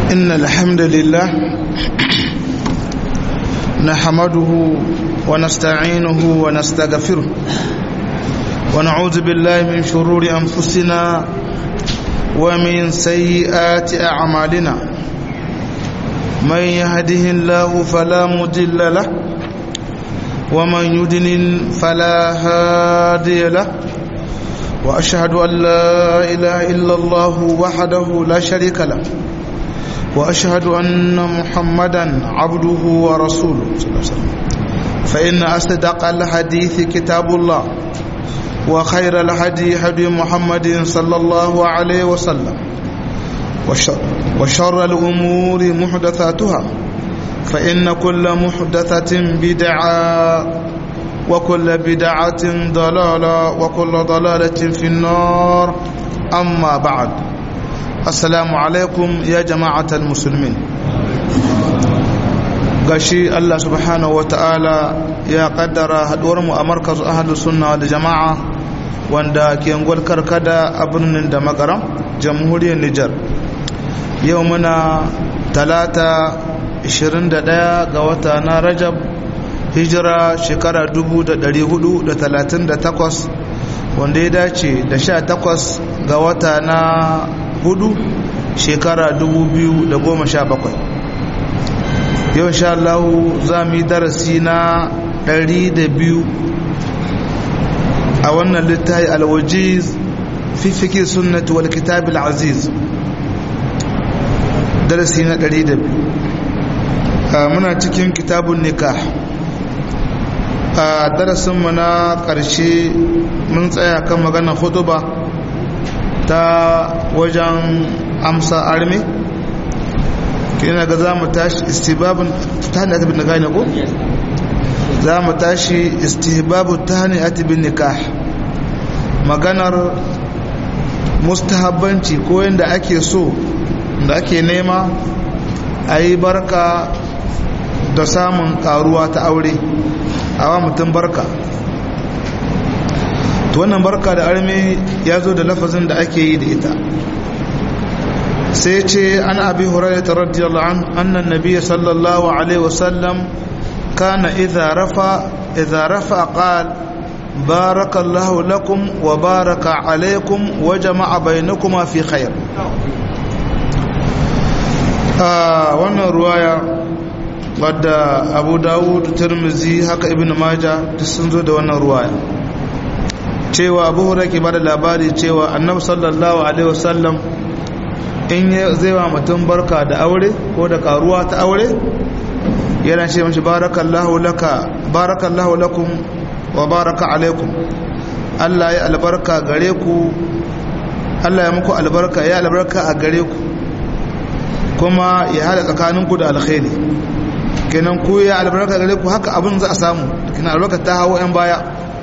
إن الحمد لله نحمده ونستعينه ونستغفره ونعوذ بالله من شرور أنفسنا ومن سيئات أعمالنا من يهده الله فلا مضل له ومن يدلل فلا هادي له وأشهد أن لا إله إلا الله وحده لا شريك له وأشهد أن محمدا عبده ورسوله صلى الله عليه وسلم فإن أصدق الحديث كتاب الله وخير الهدي هدي محمد صلى الله عليه وسلم وشر, وشر الأمور محدثاتها فإن كل محدثة بدعة وكل بدعة ضلالة وكل ضلالة في النار أما بعد السلام عليكم يا جماعة المسلمين gashi Allah subhanahu wa ta'ala ya kaddara haduwarmu a markaz ahalus sunna da jama'a wanda ke ngwal karkada a birnin da magaram jamhuriyar Nijar yau muna talata 21 ga wata na Rajab hijira shekara 438 wanda ya dace da 18 ga wata na hudu shekara 2017 yau sha Allah za mu yi darasi na 200 a wannan littafi alwajiz fi fikir sunnati wal kitab aziz darasi na 200 muna cikin kitabun nikah a darasinmu na ƙarshe mun tsaya kan maganar hutuba ta wajen amsa armi kina ga za mu tashi istibabin ta hanyar bin nikah ne ko? za mu tashi istihbabu ta hanyar bin nikah maganar mustahabbanci ko yadda ake so da ake nema a yi barka da samun karuwa ta aure awa mutum barka to wannan barka da arme ya zo da lafazin da ake yi da ita sai ce an abi hurairah radiyallahu an annan nabiy sallallahu alaihi wasallam kana idza rafa idza rafa qala barakallahu lakum wa baraka alaikum wa jama'a bainakuma fi khair wannan ruwaya wadda abu dawud turmizi haka ibn maja duk sun zo da wannan ruwaya cewa abu hura ke bada labari cewa annabi sallallahu alaihi wasallam in zai wa mutum barka da aure ko da karuwa ta aure yana ce mashi barakallahu laka barakallahu lakum wa baraka alaikum Allah ya albarka gare ku Allah ya muku albarka ya albarka a gare ku kuma ya hada tsakaninku da alkhairi kenan ku ya albarka gare ku haka abin za a samu kenan albarka ta hawo yan baya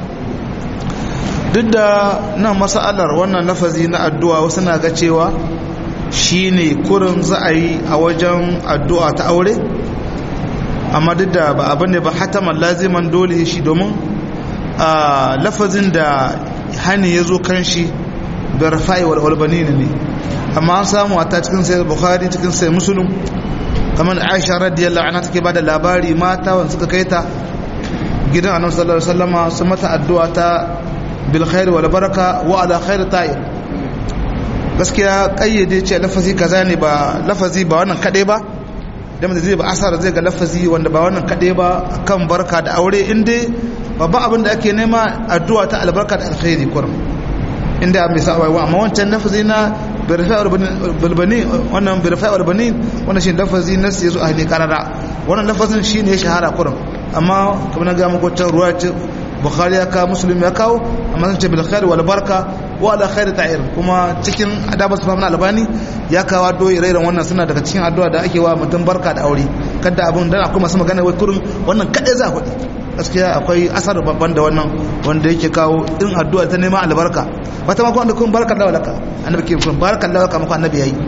duk da nan masalar wannan lafazi na addu'a wasu na ga cewa shine kurin za a yi a wajen addu'a ta aure amma duk da ba abin ne ba hataman laziman dole shi domin a lafazin da hani ya zo kan shi da rafa'i wal albani ne amma an samu a ta cikin sai bukhari cikin sai musulun kamar aisha radiyallahu anha take bada labari mata wanda suka kai ta gidan annabi sallallahu alaihi wasallama sun mata addu'a ta bil khair wal baraka wa ala khair ta'ib gaskiya kayyade ce lafazi kaza ne ba lafazi ba wannan kade ba da mutum zai ba asara zai ga lafazi wanda ba wannan kade ba kan barka da aure inda babban abin da ake nema addu'a ta albarka da alkhairi kurum inda mai sa'awa amma wancan lafazi na bilbani wannan birfa albani wannan shi lafazi na sai zo a hali karara wannan lafazin shi ne shahara kurin amma kamar na ga muku ta ruwa ce bukhari ya kawo muslim ya kawo amma sun ce bil khair wal barka wa ala khair ta'ir kuma cikin adabu sufam na albani ya kawo doyi rairan wannan suna daga cikin addu'a da ake wa mutum barka da aure kada abun dan akwai masu magana wai kurin wannan kadai za kuɗi gaskiya akwai asar babban da wannan wanda yake kawo irin addu'a ta neman albarka wata mako wanda kun barkar da walaka annabi ke kun barkar da walaka mako annabi yayi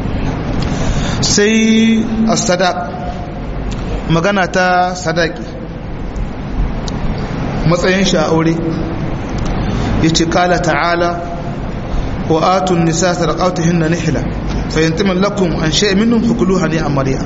sai as-sadaq magana ta sadaki matsayin shi a aure yace kala ta'ala wa atun nisa sadaqatuhinna nihla fahimtimin lakum an sha'i minhum fakuluha ne amariya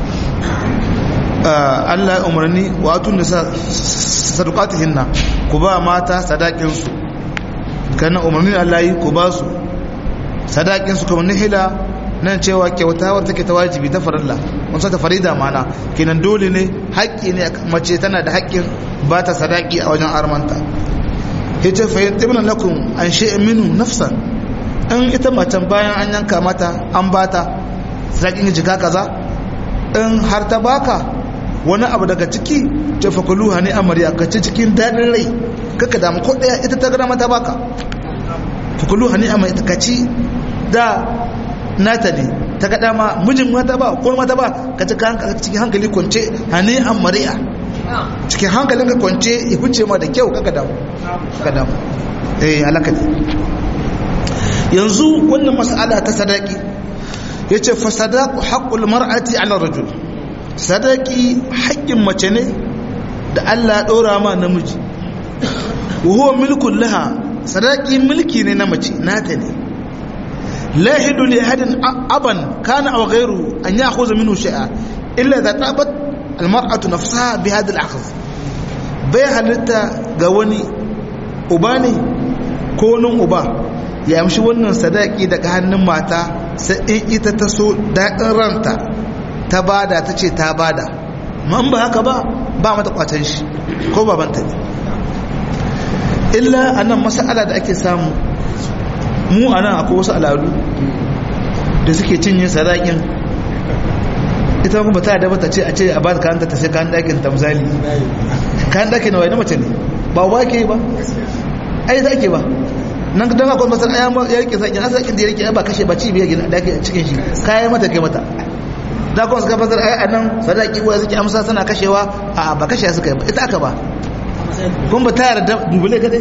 Allah ya umarni wa atun nisa sadaqatihinna ku ba mata sadakin su kana umarni Allah yi ku ba su sadakin su kamar nihila nan cewa kyautawar take ta wajibi ta farilla mun ta farida mana kenan dole ne haƙƙi ne mace tana da haƙƙin ba ta sadaki a wajen armanta yace fa yantimna lakum an shay'in minhu nafsan in ita macen bayan an yanka mata an bata sadakin jika kaza in har ta baka wani abu daga ciki ta fakuluha ne amarya ka ci cikin daɗin rai kaka damu ko ɗaya ita ta gada mata baka fakuluha ne amarya ka ci da nata ne ta gada ma mijin mata ba ko mata ba ka ci cikin hankali kwance hane amarya cikin hankalin ka kwance ya huce ma da kyau kaka damu kaka damu eh alaka ne yanzu wannan mas'ala ta sadaki yace fa sadaqu haqqul mar'ati 'ala rajul sadaki haƙƙin mace ne da Allah ɗora ma namiji huwa milkun laha sadaki milki ne na mace nata ne lahidu li hadin aban kana aw ghayru an ya'khudha minhu shay'a illa idha tabat almar'atu nafsaha bi hadha al-akhdh bai halitta ga wani uba ne ko nun uba ya amshi wannan sadaki daga hannun mata sai in ita ta so daɗin ranta ta bada ta ce ta bada man ba haka ba ba mata kwatan shi ko babanta ne illa anan mas'ala da ake samu mu anan akwai wasu al'adu da suke cinye sadakin ita kuma ta da bata ce a ce a ba ta ta sai kan dakin ta misali kan dakin na wani mace ne ba ba ke ba ai za ke ba nan don akwai masar ya rike sakin asakin da ya rike ba kashe ba ci biya gina dakin cikin shi kayan mata kai mata da kuma suka fasar ai a nan sadaki uwa suke amsa suna kashewa a ba kashe suka yi ita aka ba kun ba ta yarda dubule kadai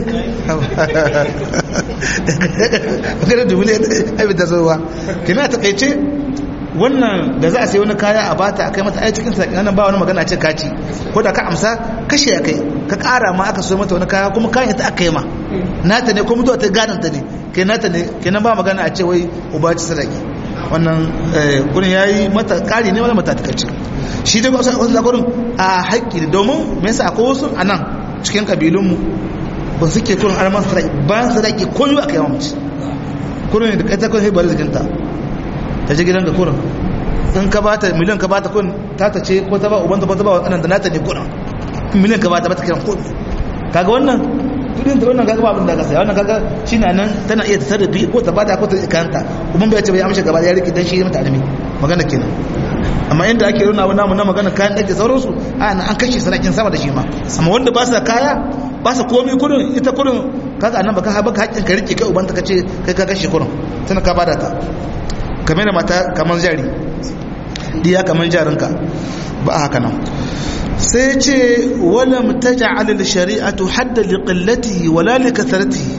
kada dubule ai bi ta zowa kina ta kaice wannan da za a sai wani kaya a bata a kai mata ai cikin sakin nan ba wani magana ce kaci ko da ka amsa kashe ya kai ka kara ma aka so mata wani kaya kuma kayan ita aka yi ma nata ne ko mutuwa ta gadon ta ne kai nata ne kenan ba magana a ce wai uba ci sadaki wannan kurin ya yi mata kari ne wani mata takaici shi dai wasu wasu zagorin a haƙƙi ne domin me yasa akwai wasu a nan cikin ƙabilunmu ba su ke kurin arman sadaki bayan sadaki ko yi aka yi mace kurin da kai ta kun haibar jikinta ta ji gidan ga kurin in ka bata miliyan ka bata kun ta ta ce ko ta ba ubanta ko ta ba wa tsanan da nata ne kurin miliyan ka bata bata kiran kun kaga wannan kudin ta wannan kaga ba abin da ka saya wannan kaga shi na nan tana iya ta sarrafi ko ta bada ko ta kanta kuma bai ce bai amshe gaba ya rike dan shi mata alimi magana kenan amma inda ake nuna wani namu na magana kayan dake sauransu a an kashe sanakin sama da shi ma amma wanda ba su da kaya ba su komai kudin ita kudin kaga annan baka baka hakkin ka rike kai ubanta ka ce kai ka kashe kudin tana ka bada ta kamar mata kamar jari diya kamar jarinka ba haka nan sai ce wala mutaja'al al-shari'atu hadda li qillatihi wala li kathratihi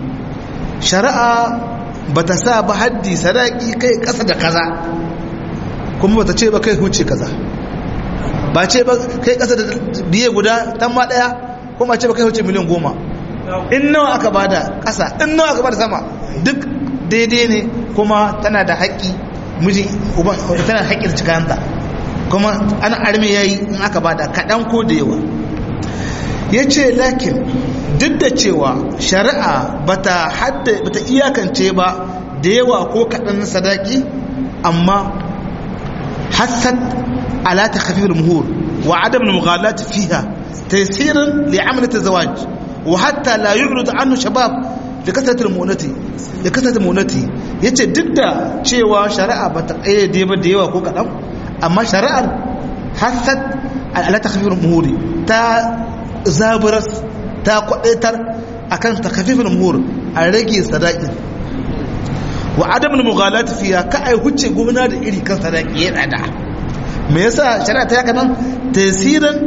shari'a bata sa ba haddi sadaki kai kasa da kaza kuma bata ce ba kai huce kaza ba ce ba kai kasa da biye guda tan ma daya kuma ce ba kai huce miliyan goma in nawa aka bada kasa in nawa aka bada sama duk daidai ne kuma tana da haƙƙi miji uban tana da haƙƙin cikanta kuma ana arme yayi in aka bada kaɗan ko da yawa ya ce lakin duk da cewa shari'a bata hadda bata iyakance ba da yawa ko kaɗan sadaki amma hassad ala ta khafifar muhur wa adam na mughalat fiha tasirin li amalata zawaj wa hatta la yu'rid anhu shabab da kasaratul munati da kasaratul munati yace duk da cewa shari'a bata kayyade ba da yawa ko kaɗan amma shari'ar hassad ala takhfifil muhuri ta zaburas ta kwadaitar akan takhfifil muhur a rage sadaqin wa adam mughalat fiya ka ai huce gona da iri kan sadaqi ya tsada me yasa shari'a ta yaka nan tasirin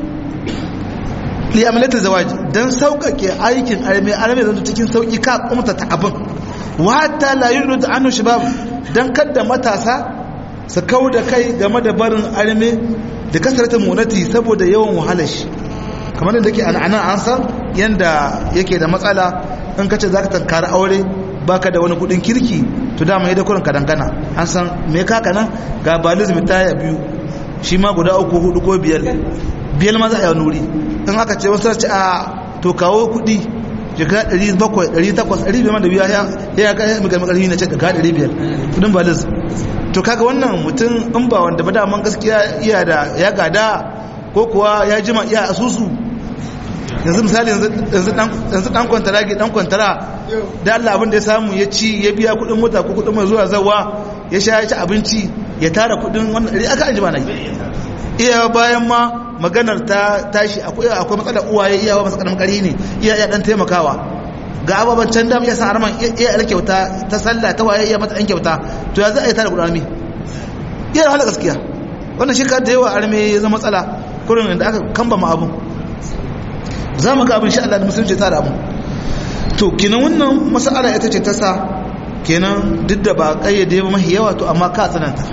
li amalati zawaj dan saukake aikin arme arme zan cikin sauki ka kumta ta abin wa hatta la yurid anhu shabab dan kadda matasa su kau da kai game da barin arme da kasarta munati saboda yawan wahalar shi kamar da ke ana an san yadda yake da matsala in kace za ka tankari aure baka da wani kudin kirki to dama ya da kurin ka dangana an san me kaka nan ga balizm taya biyu shi ma guda uku hudu ko biyar biyar ma za a yi wani wuri in aka ce wasu ce a to kawo kuɗi jika 700 800 500 da biya ya ga mai karfi na ce ka 500 kudin baliz to kaga wannan mutum in ba wanda ba daman gaskiya iya da ya gada ko kuwa ya jima iya asusu yanzu misali yanzu dan kwantara dan kwantara da Allah abin da ya samu ya ci ya biya kudin mota ko kudin mai zuwa zawa ya sha ya ci abinci ya tara kudin wannan ɗari aka anjima na yi iya bayan ma maganar ta tashi akwai akwai matsalar uwaye iya ba matsalar kari ne iya ya dan taimakawa ga ababen can da ya san arman iya yar kyauta ta sallah ta waye iya mata ɗan kyauta to ya za a yi tara kudin armi iya da hala gaskiya wannan shi da yawa arme ya zama matsala kurin da aka kamba ma abun za mu ga abin sha Allah da musulunci ta da abu to kenan wannan mas'ala ita ce ta sa kenan duk da ba kayyade ba mahi yawa to amma ka tsananta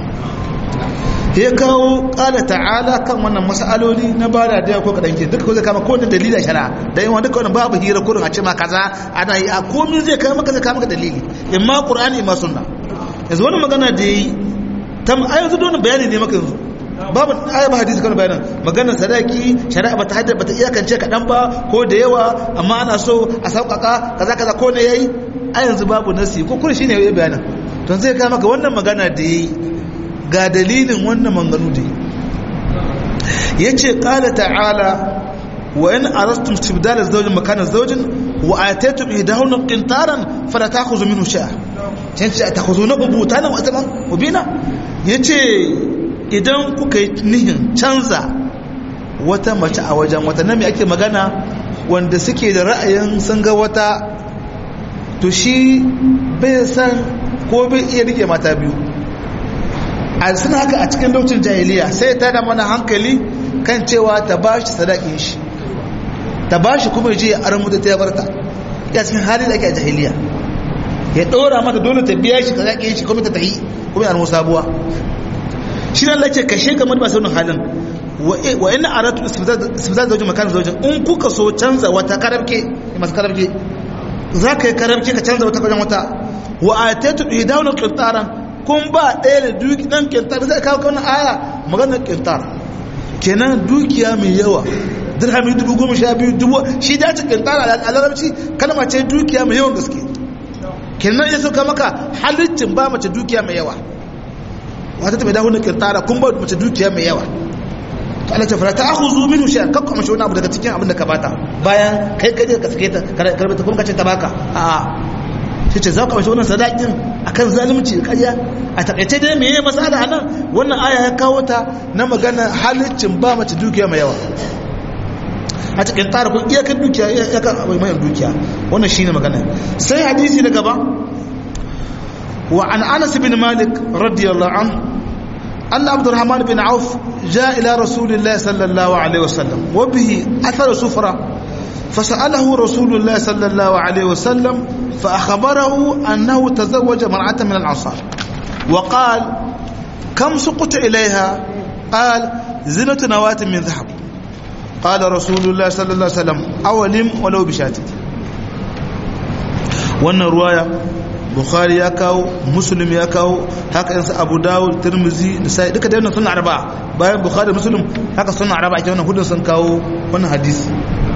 ya kawo kala ta'ala kan wannan mas'aloli na ba da daya ko kadan ke duka ko zai kama kowane dalilin shari'a da yawan duka wannan babu hira kurin a ce ma kaza ana yi a komai zai kama maka zai kama maka dalili imma qur'ani imma sunna yanzu wannan magana da yi tam ayyuka don bayani ne maka yanzu babu aya ba hadisi kan bayanan maganar sadaki shari'a bata haddar bata iyakance kaɗan ba ko da yawa amma ana so a sauƙaƙa kaza kaza ko ne yayi a yanzu babu nasi ko kuma shine yayi bayanan to zai ka maka wannan magana da yayi ga dalilin wannan manganu da yace qala ta'ala wa in arastum istibdala zawjin makana zawjin wa ataytum idahun qintaran fala ta'khudhu minhu shay'a yace ta'khudhuna butanan wa ataman mubina yace idan kuka yi nihin canza wata mace a wajen wata nami ake magana wanda suke da ra'ayin sun ga wata to shi bai san ko bai iya rike mata biyu a suna haka a cikin lokacin jahiliya sai ta da mana hankali kan cewa ta ba shi sadakin shi ta ba shi kuma je ya aramu da ta yabarta ya cikin hali da ake a jahiliya ya ɗora mata dole ta biya shi sadakin shi kuma ta tahi kuma ya aramu sabuwa shi ne Allah ce kashe game da masu halin wa ina aratu istifzaz zaujin makanin zaujin in kuka so canza wata karabke masu karabke za ka yi karabke ka canza wata wajen wata wa a tattu idawunan kintaran kun ba ɗaya da duki ɗan kintar zai kawo kawai aya maganar kintar kenan dukiya mai yawa dirhami dubu goma sha biyu dubu shi da ta kintar a larabci kalma ce dukiya mai yawan gaske kenan ya sauka maka halittin ba mace dukiya mai yawa wata ta mai dawo na kirtara kun ba mace dukiya mai yawa to Allah ta fara ta aku zu minu shi kakka mace wani abu daga cikin abin da ka bata bayan kai kai ka sake ta karbe ta kuma ka ce ta baka a shi ce za ka mace wannan sadakin akan zalunci da ƙarya a takaice dai me yayi masala anan wannan aya ya kawo ta na magana halittin ba mace dukiya mai yawa a cikin tara kun iyakar dukiya iyakar mai dukiya wannan shine magana sai hadisi na gaba وعن أنس بن مالك رضي الله عنه أن عبد الرحمن بن عوف جاء إلى رسول الله صلى الله عليه وسلم وبه أثر سفرة فسأله رسول الله صلى الله عليه وسلم فأخبره أنه تزوج مرأة من الأنصار وقال كم سقط إليها قال زنة نواة من ذهب قال رسول الله صلى الله عليه وسلم أولم ولو بشاتي وأن رواية bukhari ya kawo muslim ya kawo haka yansu abu dawud tirmizi da sai duka da suna araba bayan bukhari muslim haka suna araba ake wannan hudun sun kawo wannan hadisi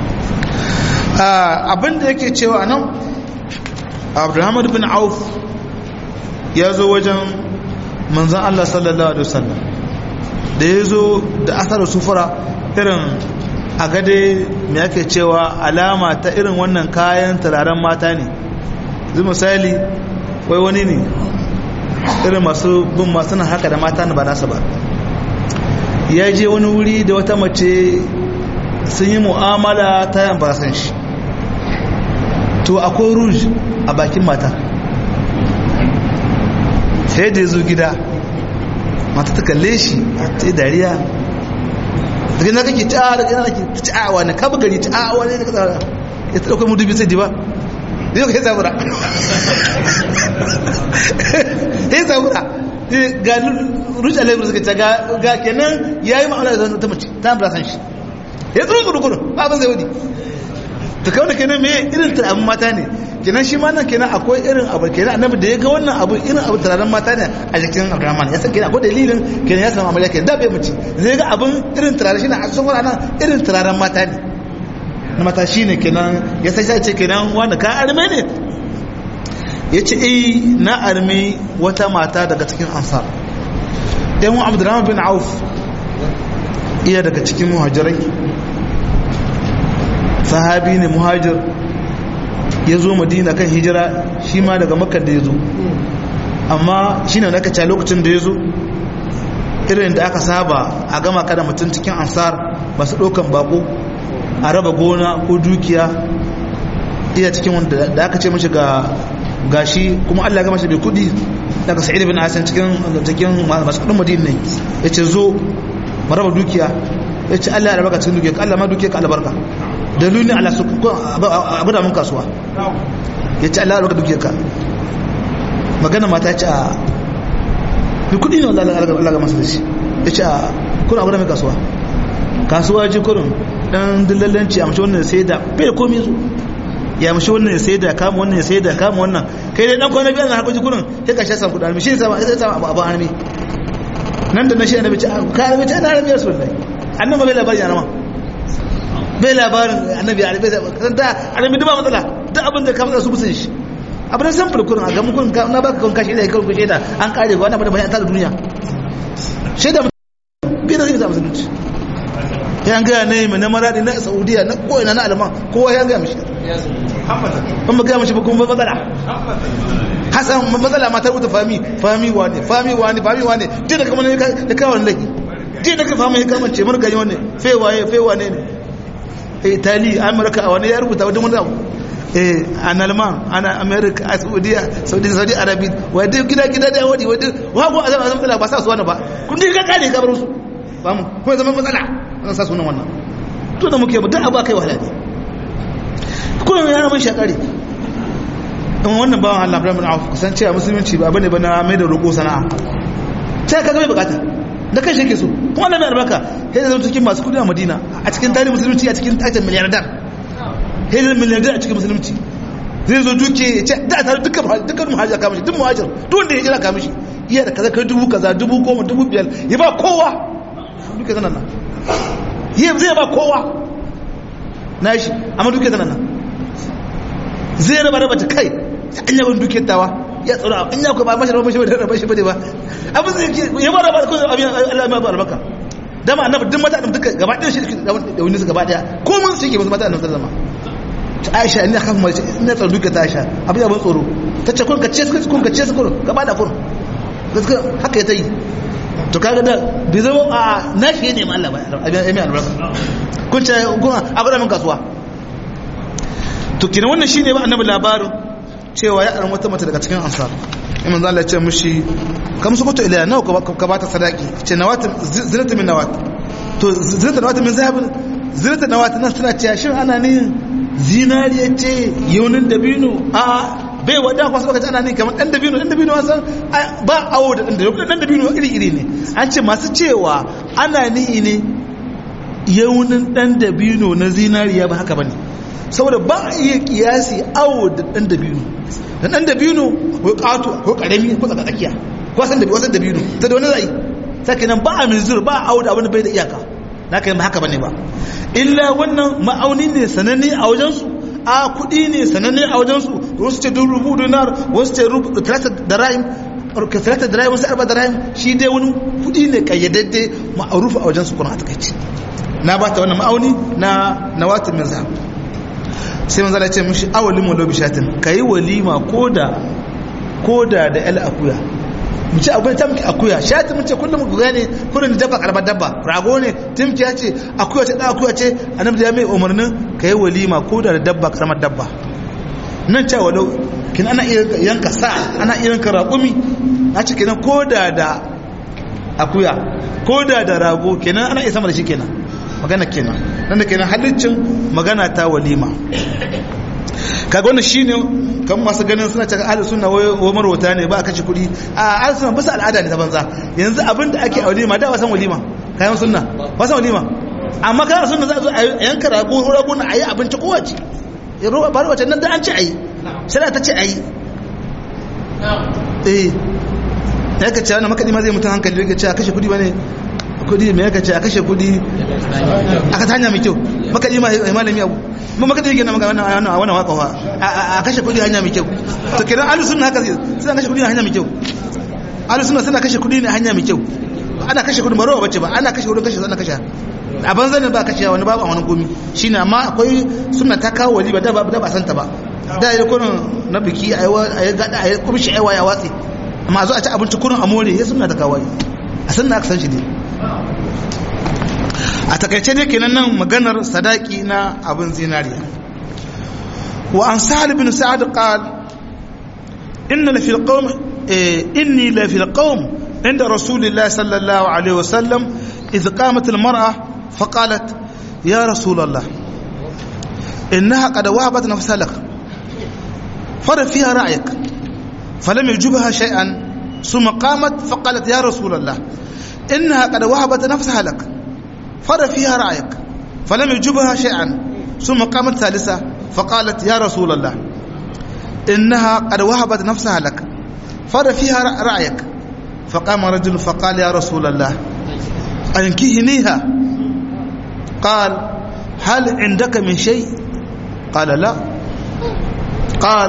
abin da yake cewa nan abdulhamid bin auf ya zo wajen manzan allah sallallahu alaihi wasallam da ya zo da asarar sufura irin a gade mai ake cewa alama ta irin wannan kayan turaren mata ne zai misali wai wani ne irin masu bin masu nan haka da mata na ba nasa ba ya je wani wuri da wata mace sun yi mu'amala ta yan basan shi to akwai rouge a bakin mata sai da ya zo gida mata ta kalle shi ta yi dariya daga na kake ta'a daga na kake ta'a wani kabu gari ta'a wani da kasara ya ta ɗaukar mudubi sai di ba yau ka yi zabura ya yi zabura ga rushe laifin suka ce ga kenan ya yi ma'amala da ta mace ta ambula san shi ya tsoro gudu gudu ba abin zai wadi ta kawo da kenan me irin turaren mata ne kenan shi ma nan kenan akwai irin abu kenan annabi da ya ga wannan abu irin abu turaren mata ne a jikin abdurrahman ya san kenan akwai dalilin kenan ya samu amarya kenan da bai mace zai ga abin irin turare shi na a cikin nan irin turaren mata ne na mata shi ne kenan ya sai sai ce kenan wanda ka arme ne ya ce eh na arme wata mata daga cikin ansar yan abdurrahman bin auf iya daga cikin muhajirai sahabi ne muhajir ya zo madina kan hijira shi ma daga makar da ya zo amma shi ne aka ca lokacin da ya zo irin da aka saba a gama kada mutum cikin ansar masu ɗaukan bako a raba gona ko dukiya iya cikin wanda da aka ce mashi ga gashi kuma allah gama shi bai kudi daga sa'id bin asan cikin cikin masu kudin madina ne ya ce zo mu raba dukiya ya ce allah ya raba ka cikin dukiya allah ma dukiya ka albarka dalilin ala su abu da mun kasuwa ya ce Allah albarka dukiyar ka magana mata ce a bi kudi ne wanda Allah ga masu da shi ya ce a kuna abu da mun kasuwa kasuwa ji kurin dan dillallanci a mashi wannan sai da bai da komi su ya mashi wannan sai da kama wannan sai da kama wannan kai dai dan kwana biyar na harkoki kurin sai ka sha san kudin shi ne sama sai sama abu abu harmi nan da na shi annabi ce ka harmi ce ana harmi ya sunnai annabi bai labari yana ma bai labarin annabi arabi kan da arabi duba matsala duk abin da ka fada su musun shi abin da san fulkurin a ga mukun na baka kan kashi da kan kushe da an kare ga wannan bada bayan ta da duniya shaida bi da zai musulunci ya ga ne mai na maradi na saudiya na koina na alman kowa ya ga mishi ban ba ga mishi ba kuma matsala hasan matsala ma ta wuta fami fami wane fami wane fami wane duk da kamar da kawo laifi duk da ka fama ya kamance margani wane fewaye fewane ne itali amurka a wani ya rubuta wajen wani abu a nalman ana america a saudiya saudi saudi arabi wadda gida gida da wadi wadda wago a zama matsala ba sa su wani ba kun dai ka kare gabar su ba mu kuma zama matsala an sa sunan wannan to da muke duk abu kai wahala ne kullum ya mun shakari in wannan bawan Allah Ibrahim bin Auf kusan cewa musulunci ba bane ba na mai da roƙo sana'a sai ka ga mai bukata da kai shi ke so kuma Allah mai albarka sai zama cikin masu kudi a Madina a cikin tarihin musulunci a cikin tajin miliyardar sai zama miliyardar a cikin musulunci zai zo duke ya ce da a tare dukkan dukkan muhajir kama shi duk muhajir duk wanda ya jira kama shi iya da kaza kai dubu kaza dubu goma dubu biyar ya ba kowa duka zanen nan yi zai ba kowa na shi amma duka zanen nan zai raba raba ta kai an yaban duke tawa ya tsoro an ya ku ba mashi raba mashi ba raba shi bane ba abin zai ke ya ba raba ko abin Allah ma albarka dama annabi duk mata duka gaba ɗaya shi da wani su gaba ɗaya ko mun shi ke musu mata annabi sallama Aisha ina kan mace ina tsaro duka ta Aisha abin abin tsoro ta ce kun ka ce kun ka ce kun gaba da kun gaskiya haka ya ta yi to kaga da bai zama a nashi ne ma Allah ba abin albarka kun ce kun abu da mun kasuwa to kina wannan shine ba annabi labarin cewa ya aran wata mata daga cikin ansar imam zan Allah ya ce mishi kam su kuto ila nawa ka bata sadaki ce nawat zinata min nawat to zinata nawat min zahabin zinata nawat nan tana cewa shin ana ne zinariya ce yaunin dabino a bai wada kwasu lokaci ana ne kamar dan dabino dan dabino san ba awo da dan dabino dan dabino iri iri ne an ce masu cewa ana ni ne yaunin dan dabino na zinariya ba haka bane saboda ba a iya kiyasi awo da dan dabino da dan dabino ko kato ko karami ko tsaka tsakiya ko san dabino san dabino ta da wani zai sake nan ba a mizur ba a awo da abin da bai da iyaka na kai ba haka bane ba illa wannan ma'auni ne sananne a wajen su a kudi ne sananne a wajen su wasu ce dubu rubu dinar wasu ce rubu talata da rahim ka talata da rahim wasu arba da rahim shi dai wani kudi ne kayyadadde ma'arufu a wajen su kuna a takaici na ba ta wannan ma'auni na nawatin min zahab sai manzala ce mishi awalin walo bishatin ka yi walima koda koda da yal akuya mu ce akwai ta muke akuya shatin mu ce kullum ku gane kullum dabba karbar dabba rago ne timki ya ce akuya ce dan akuya ce annabi ya mai umarnin ka yi walima koda da dabba karamar dabba nan ce walau kin ana iya yanka sa ana iya yanka raƙumi na ce kenan koda da akuya koda da rago kenan ana iya sama da shi kenan magana kenan nan da kenan halittin magana ta walima kaga wannan shine kan masu ganin suna cewa ahlus sunna wa marwata ne ba a kashe kuɗi a ahlus sunna bisa al'ada ne ta banza yanzu abin da ake a walima da wasan walima kayan sunna wasan walima amma kana sunna za a zo a yanka rago rago na ayi abinci kowace ba wacce nan da an ci ayi shari'a ta ce ayi eh ya ka ce wannan makadi ma zai mutum hankali ya ce a kashe kudi ba ne kudi mai ya ce a kashe kudi aka ta hanya mai kyau makadi ma ya malami abu mun makadi yake na magana a wannan waka fa a kashe kudi hanya mai kyau to kenan alu sunna haka suna kashe kudi hanya mai kyau alu sunna suna kashe kudi ne hanya mai kyau ana kashe kudi marowa bace ba ana kashe kudin kashe ana kashe a banza ne ba kashe wani babu a wani gomi shine amma akwai sunna ta kawo wali ba da ba da ba santa ba da yi kurin na biki a yi gada a yi kumshi aiwa ya watsi amma a zo a ci abinci kurin a more ya sunna ta kawo a sunna aka san shi ne a takaice ne kenan nan maganar sadaki na abin zinariya wa an sa'ad bin sa'ad qal inna la fil qawm inni la fil qawm inda rasulillah sallallahu alaihi wasallam idh qamat al mar'a faqalat ya rasul allah innaha qad wahabat nafsaha lak fara fiha ra'yak falam yujibha shay'an ثم قامت فقالت يا رسول الله إنها قد وهبت نفسها لك فر فيها رأيك فلم يجبها شيئا ثم قامت ثالثة فقالت يا رسول الله إنها قد وهبت نفسها لك فر فيها رأيك فقام رجل فقال يا رسول الله أنكهنيها قال هل عندك من شيء قال لا قال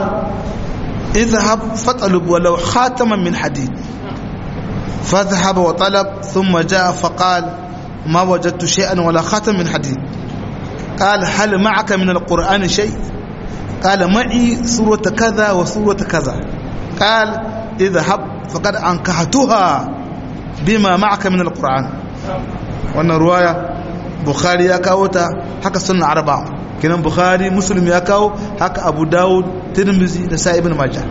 اذهب فاطلب ولو خاتما من حديد فذهب وطلب ثم جاء فقال ما وجدت شيئا ولا خاتم من حديد قال هل معك من القرآن شيء قال معي سورة كذا وسورة كذا قال اذهب فقد أنكحتها بما معك من القرآن وأن رواية بخاري يكاوتا حكى سنة أربعة kenan bukhari muslim ya kawo haka abu dawud tirmizi da sa ibn majah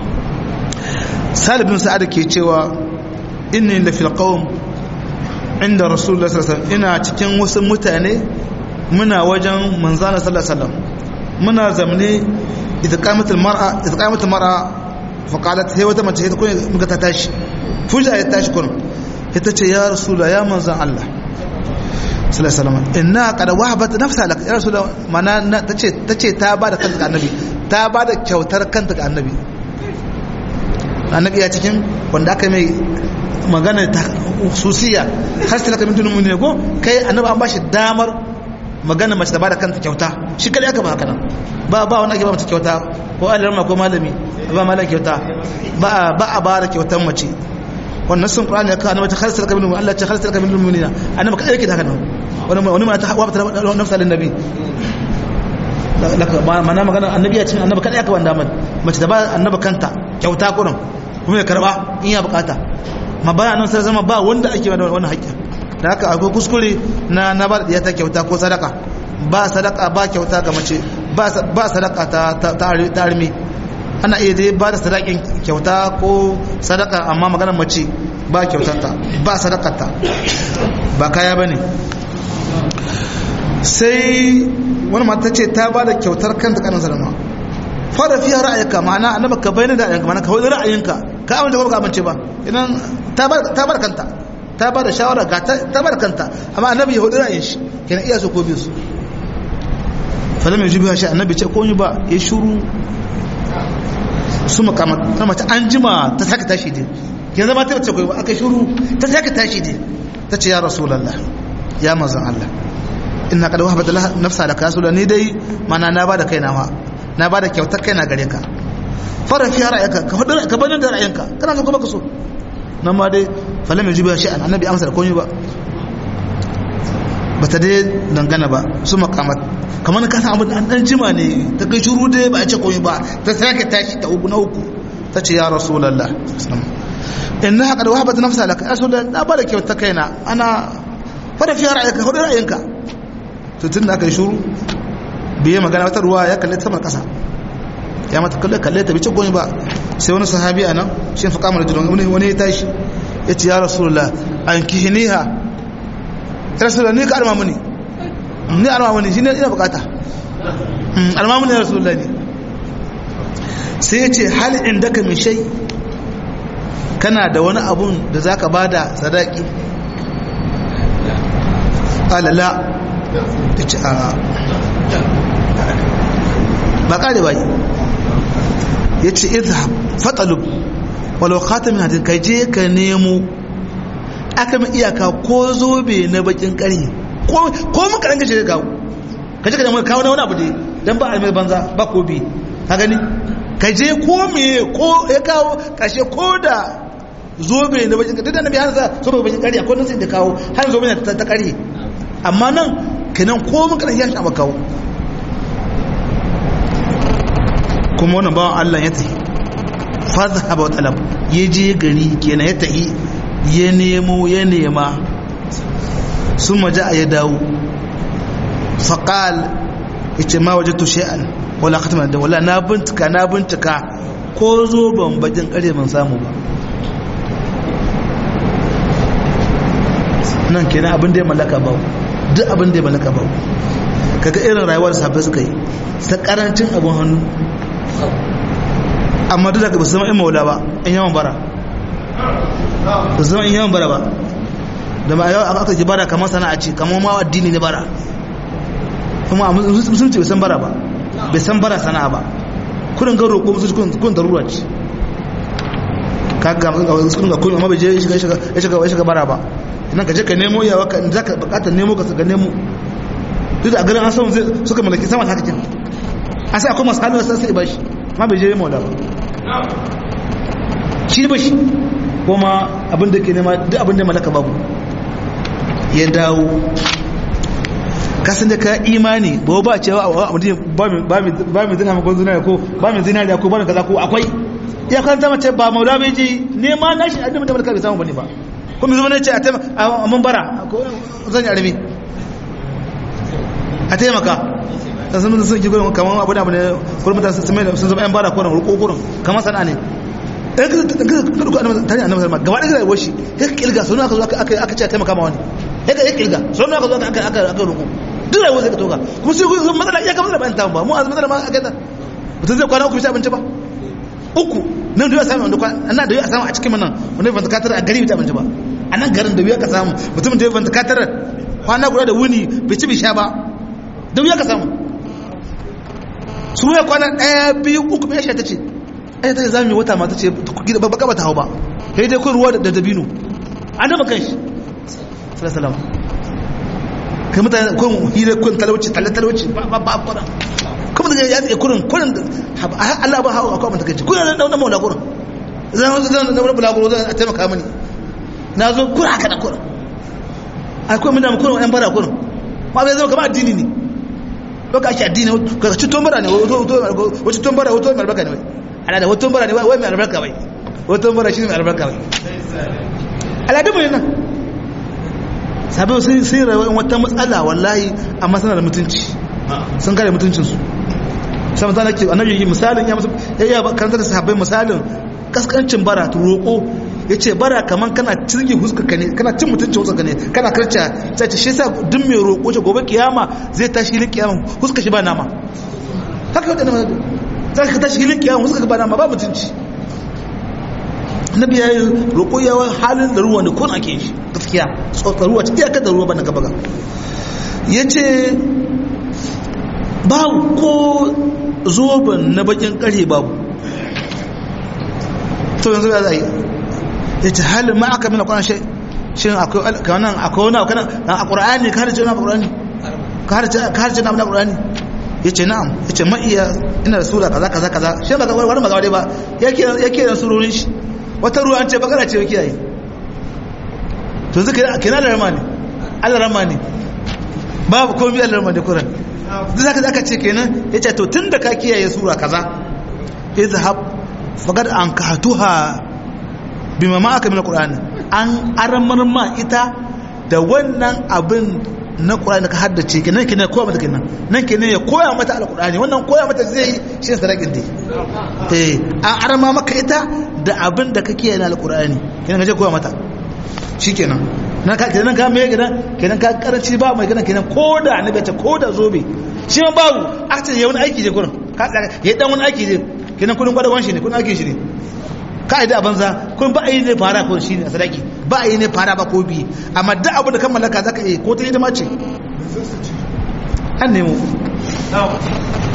salibin sa'ad ke cewa inni la fil qawm inda rasulullah sallallahu alaihi wasallam ina cikin wasu mutane muna wajen manzana sallallahu alaihi wasallam muna zamne idza qamat al mar'a idza qamat al mar'a fa qalat hay wata mace ta kuma muka ta tashi fuja ya tashi kun ita ce ya rasulullah ya manzan Allah sallallahu alaihi wasallam inna qad wahabat nafsa lak ya rasul mana tace tace ta bada kanta ga annabi ta bada kyautar kanta ga annabi annabi ya cikin wanda aka mai magana ta hususiya har sai laka min dunun ne ko kai annabi an bashi damar magana mace ta bada kanta kyauta shi kada aka ba haka nan ba ba wani ake ba mace kyauta ko alarma ko malami ba malami kyauta ba ba a bara kyautar mace wannan sun qur'ani ya kawo ta khalsal kabil Allah ya khalsal kabil mu'minina annabi kai yake haka nan wani wani ma ta hawa ta nafsa lin nabi laka mana magana annabi ya cin annabi kada yaka wanda man mace da ba annabi kanta kyauta kurin kuma ya karba in ya bukata ma ba nan sai zama ba wanda ake da wannan haƙƙi da haka akwai kuskure na na ba da ta kyauta ko sadaka ba sadaka ba kyauta ga mace ba sadaka ta ta armi ana iya dai ba da sadakin kyauta ko sadaka amma maganar mace ba kyautata ba sadakarta ba kaya ba ne sai wani mata ce ta ba da kyautar kanta kanin salama fara fiye ra'ayinka ma'ana annaba ka bayyana da ra'ayinka ma'ana ka wani ra'ayinka ka amince ko ka amince ba idan ta ba da kanta ta ba da shawara ga ta ba da kanta amma annabi ya hudu ra'ayin shi kenan iya su ko biyu su falam ya jubi shi annabi ce ko ba ya shuru su makamat na mace an jima ta saka tashi ne yanzu ma ta bace koyi aka shuru ta saka tashi ne ta ce ya rasulullah ya manzon Allah inna qad wahabat laha nafsa laka rasulullah ni dai mana na bada kaina ma na bada kyautar kaina gare ka fara fi ra'ayka ka hudu ka bani da ra'ayinka kana so kuma ka so nan ma dai falam yajibu shay'an annabi amsa da komai ba bata dai dangana ba su makamat kamar ka san abin an dan jima ne ta kai shuru dai ba a ce komai ba ta sake tashi ta uku na uku ta ce ya rasulullah inna qad wahabat nafsa laka rasulullah na bada kyauta kaina ana fara fi ra'ayinka hudu ra'ayinka to tun da aka yi shuru biye magana wata ruwa ya kalle ta kasa ya mata kalle kalle ta bice komai ba sai wani sahabi a nan shi fa kamar jirgin wani wani ya tashi ya ce ya rasulullah an kihiniha rasulullah ni ka arma muni ni arma muni shi ne ina bukata arma muni ya rasulullah ne sai ya ce hal inda ka min shai kana da wani abun da za ka bada sadaki alala ya ce a ba kare ba ya ce izhab fatalub walau khatamin hadin kai je ka nemo aka mai iyaka ko zobe na bakin kare ko mun karan gaje ka kawo ka je ka nemo kawo na wani abu dai dan ba a mai banza ba ko bi ka gani ka je ko me ko ya kawo kashe ko da zobe na bakin kare da nabi hansa zobe bakin kare akwai nan sai da kawo har zobe na ta kare amma nan kenan ko mun karan ya shi kawo kuma wannan bawan Allah ya tafi fadhhaba wa talab ya je gari kenan ya tafi ya nemo ya nema sun maja a ya dawo faƙal ya ce ma waje tushe an wala khatama da wala na bintika na bintika ko zo ban bakin ƙare ban samu ba nan kenan abin da ya mallaka ba duk abin da ya mallaka ba kaga irin rayuwar safe suka yi ta karancin abin hannu amma duk da ba su zama in maula ba in yawan bara ba su zama in yawan bara ba da ma yau aka ji bara kamar sana'a ce kamar ma addini ne bara kuma a musulunci bai san bara ba bai san bara sana'a ba kudin gan roƙo musulunci kudin darura ce kaga kudin ga kudin amma bai je ya shiga bara ba nan ka je ka nemo yawa ka za ka bukatar nemo ka ga nemo duk da a garin an samu suka mallaki sama haka kin an sai akwai masu halin wasu sai ba shi ma bai je maula ba shi ba shi kuma abin da ke nema duk abin da malaka babu ya dawo kasan da ka imani ba ba cewa a mutum ba mai zina makon zinariya ko ba mai zinariya ko ba mai kaza ko akwai ya kan zama ce ba maula bai je nema na shi adin da malaka bai samu bane ba kuma zama ne ce a mun bara zan yi arami a taimaka ta sun sun ki gurin kamar abu da abu ne gurin mutane sun mai sun zama yan bara ko ruko gurin kamar sana'a ne ɗan ka ka duka annabi tare annabi sallama gaba ɗaya rayuwar shi ya kilga sun aka zo aka aka ce taimaka ma wani ya ka kilga sun aka zo aka aka aka ruko duk rayuwar sai ka toka kuma sai kun matsala iya kamar da ban ta ba mu azumi matsala ma aka ta mutum zai kwana uku bisa abinci ba uku nan da ya samu wanda kwana da ya samu a cikin nan wanda ban takatar a gari bisa abinci ba a nan garin da ya ka samu mutum da ya ban takatar kwana guda da wuni bai ci bai sha ba da ya ka samu su ya kwana ɗaya biyu uku mai ta ce ai ta zami wata mata ce ba baka bata hau ba sai dai kun ruwa da dabino an dama kan shi sallallahu kai mutane kun hira kun talauci talle talauci ba ba ba ba kuma daga ya tsaye kurin kurin Allah ba hawa akwai mata kai kurin da wannan maula kurin zan zan na wani bulaguro zan taimaka mini na zo kurin haka da kurin akwai mun da kurin yan bara kurin ma bai zama kamar addini ne baka ake addini ka ci tombara ne wata tombara wata mai albarka ne wai ala da wata tombara ne wai mai albarka wai wata tombara shi ne mai albarka wai al'adun mu ne nan sabai sun sai rayuwar wata matsala wallahi amma suna da mutunci sun kare mutuncinsu sai misali ke annabi yi misalin ya musu ya yi karanta da sahabbai misalin kaskancin bara ta roƙo ya ce bara kamar kana cirgi huskaka ne kana cin mutuncin huskaka ne kana karca sai ce shi sa duk mai roƙo ce gobe kiyama zai tashi hilin kiyama huska shi ba nama haka wadda nama za ka tashi hilin kiyama huska ba nama ba mutunci nabi ya yi roƙo yawa halin da ruwa ne ko na ke shi gaskiya tsotsar ruwa cikin iyakar da ruwa ba na gaba ga ya ce babu ko zoben na bakin kare babu to yanzu ya zai ya ce halin ma aka mina kwanan shi shi akwai wani akwai wani a ƙura'ani ka harce na ƙura'ani ka harce na ƙura'ani ya ce na'am ya ce ma'iya ina da sura kaza kaza kaza shi ba wani ba gawa ba ya ke da surorin shi wata ruwa an ce bakara ce ya kiyaye to zai kira da rama ne allah rama ne babu komi allah rama ne kuran duk zaka zaka ce kenan ya ce to tun da ka kiyaye sura kaza izhab faqad an kahatuha bima ma aka min alqur'ani an aramar ma ita da wannan abin na qur'ani ka haddace kenan kenan koya mata kenan nan kenan ya koya mata alqur'ani wannan koya mata zai shi sadakin dai eh an arama maka ita da abin da kake yana alqur'ani kenan kaje koya mata shikenan nan ka kenan ka me kenan kenan ka karanci ba mai kenan kenan koda annabi ta koda zobe shi ma babu aka ce ya wani aiki je gurin ka ya dan wani aiki je kenan kudin gwadawan shi ne kudin aikin shi ne ka yi da banza kun ba a yi ne fara ko shi ne a sadaki ba a yi ne fara ba ko biyu amma duk abu da kan mallaka za ka yi ko ta hidima ce an nemo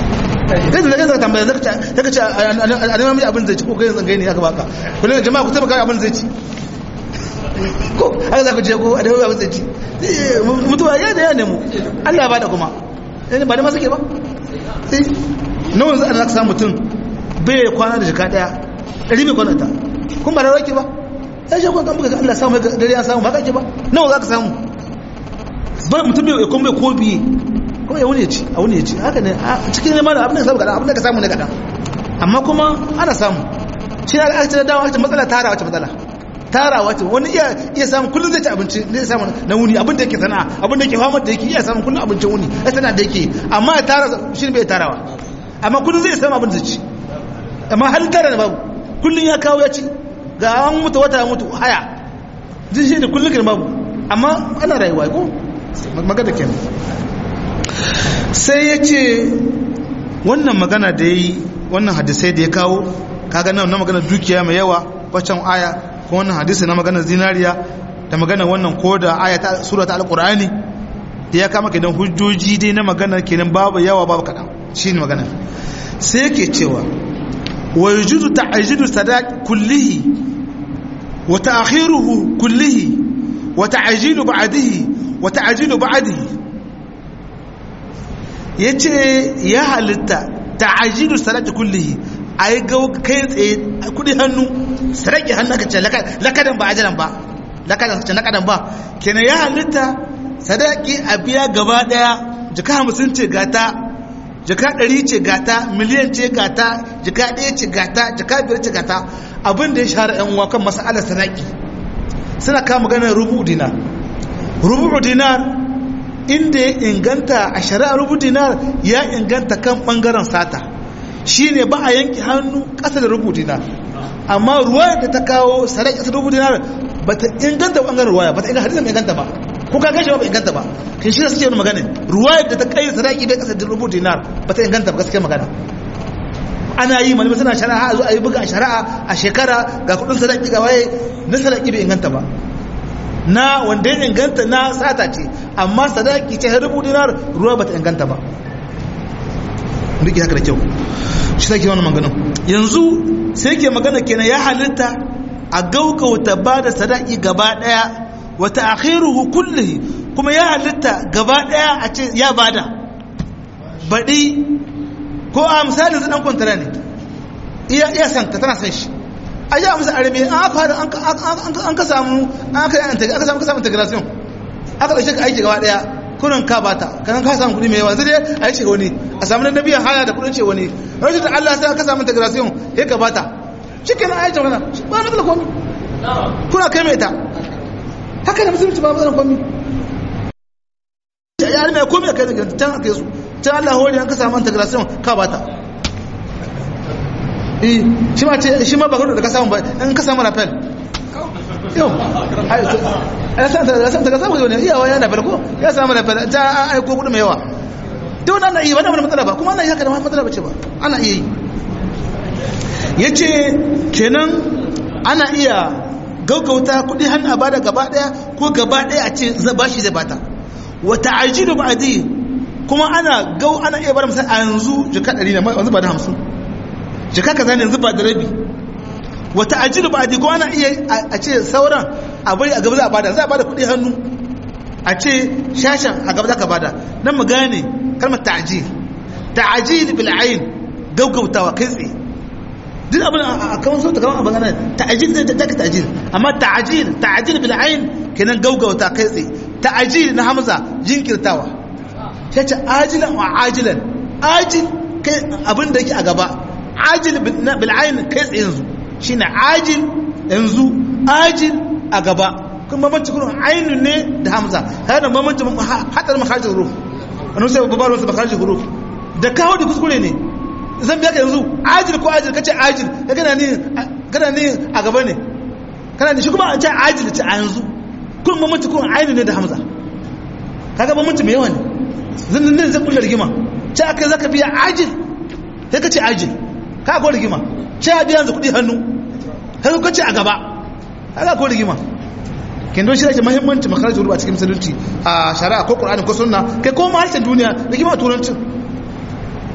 kai da zaka tambaya zaka ce zaka ce a neman miji abin zai ci ko kai zan gaini aka baka kullum jama'a ku taimaka abin zai ci ko haka zaka je ko a neman abin zai ci mutuwa ya da ya nemo Allah ba da kuma ba da masu ke ba nawa za a zaka samu mutum bai kwana da jika daya ɗari bai kwana ta kun ba da rake ba ya shi kwan kamar Allah samu dare ya samu ba kake ba nawa za ka samu ba mutum bai kuma bai ko biye kuma ya wuni ya ci a wuni ya ci haka ne a cikin neman abin da ka samu kaɗan abin da ka samu ne kaɗan amma kuma ana samu shi na aka ce da dawa matsala tara wace matsala tara wace wani iya iya samun kullum zai ci abinci zai samu na wuni abin da yake sana'a abin da yake fama da yake iya samun kullum abincin wuni ya sana'a da yake amma ya tara shi ne bai tarawa amma kullum zai samu abin da zai ci amma halin tara ne babu kullum ya kawo ya ci ga an mutu wata ya mutu haya jin shi ne kullum kan babu amma ana rayuwa ko magana kenan sai ya ce wannan magana da ya yi wannan hadisai da ya kawo kaga nan na magana dukiya mai yawa waccan aya ko wannan hadisi na magana zinariya da magana wannan ko da aya ta sura ta alqur'ani da ya kama kenan hujjoji dai na magana kenan babu yawa babu kadan shine magana sai yake cewa wa yujudu ta'jilu sadaq kullihi wa ta'khiruhu kullihi wa ta'jilu ba'dihi wa ta'jilu ba'dihi yace ya halitta ta'jilu sadaq kullihi ai ga kai tsaye kudi hannu sarki hannu ka ce lakadan ba ajalan ba lakadan ce lakadan ba kenan ya halitta sadaki a biya gaba daya jika hamsin ce gata jika ɗari ce gata miliyan ce gata jika ɗaya ce gata jika biyar ce gata abin da ya shahara yan uwa kan masalar sadaki suna kama ganin rubu dinar rubu dinar inda ya inganta a shari'a rubu dinar ya inganta kan bangaren sata shine ba a yanki hannu ƙasa da rubu dinar amma ruwa da ta kawo sadaki ƙasa da rubu dinar ba ta inganta bangaren ruwaya ba ta inganta hadisin inganta ba ko ka gashi ba inganta ba kin shi suke magana ruwa da ta kai sadaki da ƙasa da rubu dinar ba ta inganta ba gaskiya magana ana yi malamai suna shari'a a zo a yi buga a shari'a a shekara ga kudin sadaki ga waye na sadaki bai inganta ba na wanda ya inganta na sata ce amma sadaki ce rubu dinar ruwa ba ta inganta ba rike haka da kyau shi take wannan maganin yanzu sai ke magana kenan ya halitta a gaugauta ba da sadaki gaba daya wa ta'khiruhu kullihi kuma ya halitta gaba daya a ce ya bada baɗi ko a misali zai dan kwantara ne iya iya san ta tana san shi a yi amsa arabi an fara an ka samu an ka aka samu ka samu integration aka ɗauke ka aiki gaba daya kurin ka bata kan ka samu kuɗi mai yawa zai a yi ce wani a samu na biyan haya da kuɗin ce wani rashin da Allah sai ka samu integration ya ka bata shi kenan a yi jama'a ba na matsala komi kuna kai mai ta haka da musulunci ba matsala komi ya yi mai komi a kai da gidan can aka yi su can Allah hori an ka samu integration ka bata eh shi ma ce shi ma ba da ka samu ba in ka samu rafel yau a san ta samu ne iyawa yana farko ya samu da ta aiko kudu mai yawa ta wani ana iya ba na wani matsala ba kuma ana iya haka da wani matsala ba ce ba ana iya yi ya ce kenan ana iya gaugauta kudi hannu a bada gaba daya ko gaba daya a ce ba shi zai bata wata ajiyu ba adi kuma ana gau ana iya bar misali a yanzu jika ɗari na wanzu ba da hamsin jika kaza ne yanzu ba da rabi wata ajiru ba a ko ana iya a ce sauran a bari a gaba za a bada za a bada kudi hannu a ce shashan a gaba za ka bada nan mu gane kalmar ta'ajil ta'ajil bil ayn gaggautawa kai tsaye duk abin a kawan so ta kawan abin nan ta'ajil zai ta ta'ajil amma ta'ajil ta'ajil bil ayn kenan gaggauta kai tsaye ta'ajil na hamza jinkirtawa sai ce ajilan wa ajilan ajil kai abin da yake a gaba ajil bil ayn kai tsaye yanzu shine ajil yanzu ajil a gaba kuma bambanci kuma ainun ne da hamza kada bambanci hadar makharijin huruf wani sai babbar wasu makharijin huruf da kawo da kuskure ne zan biya ka yanzu ajil ko ajil kace ajil ka gana ne gana ne a gaba ne kana ne shi kuma an ce ajil ce a yanzu kun bambanci kuma ainun ne da hamza kaga bambanci mai yawa ne zan ne zan kullar rigima ce akai zaka biya ajil sai kace ajil ka ko rigima ce biya yanzu kudi hannu har ka ce a gaba haka ko rigima kin don shi da muhimmanci makarajin ruwa cikin musulunci a shari'a ko qur'ani ko sunna kai ko ma harshen duniya rigima turancin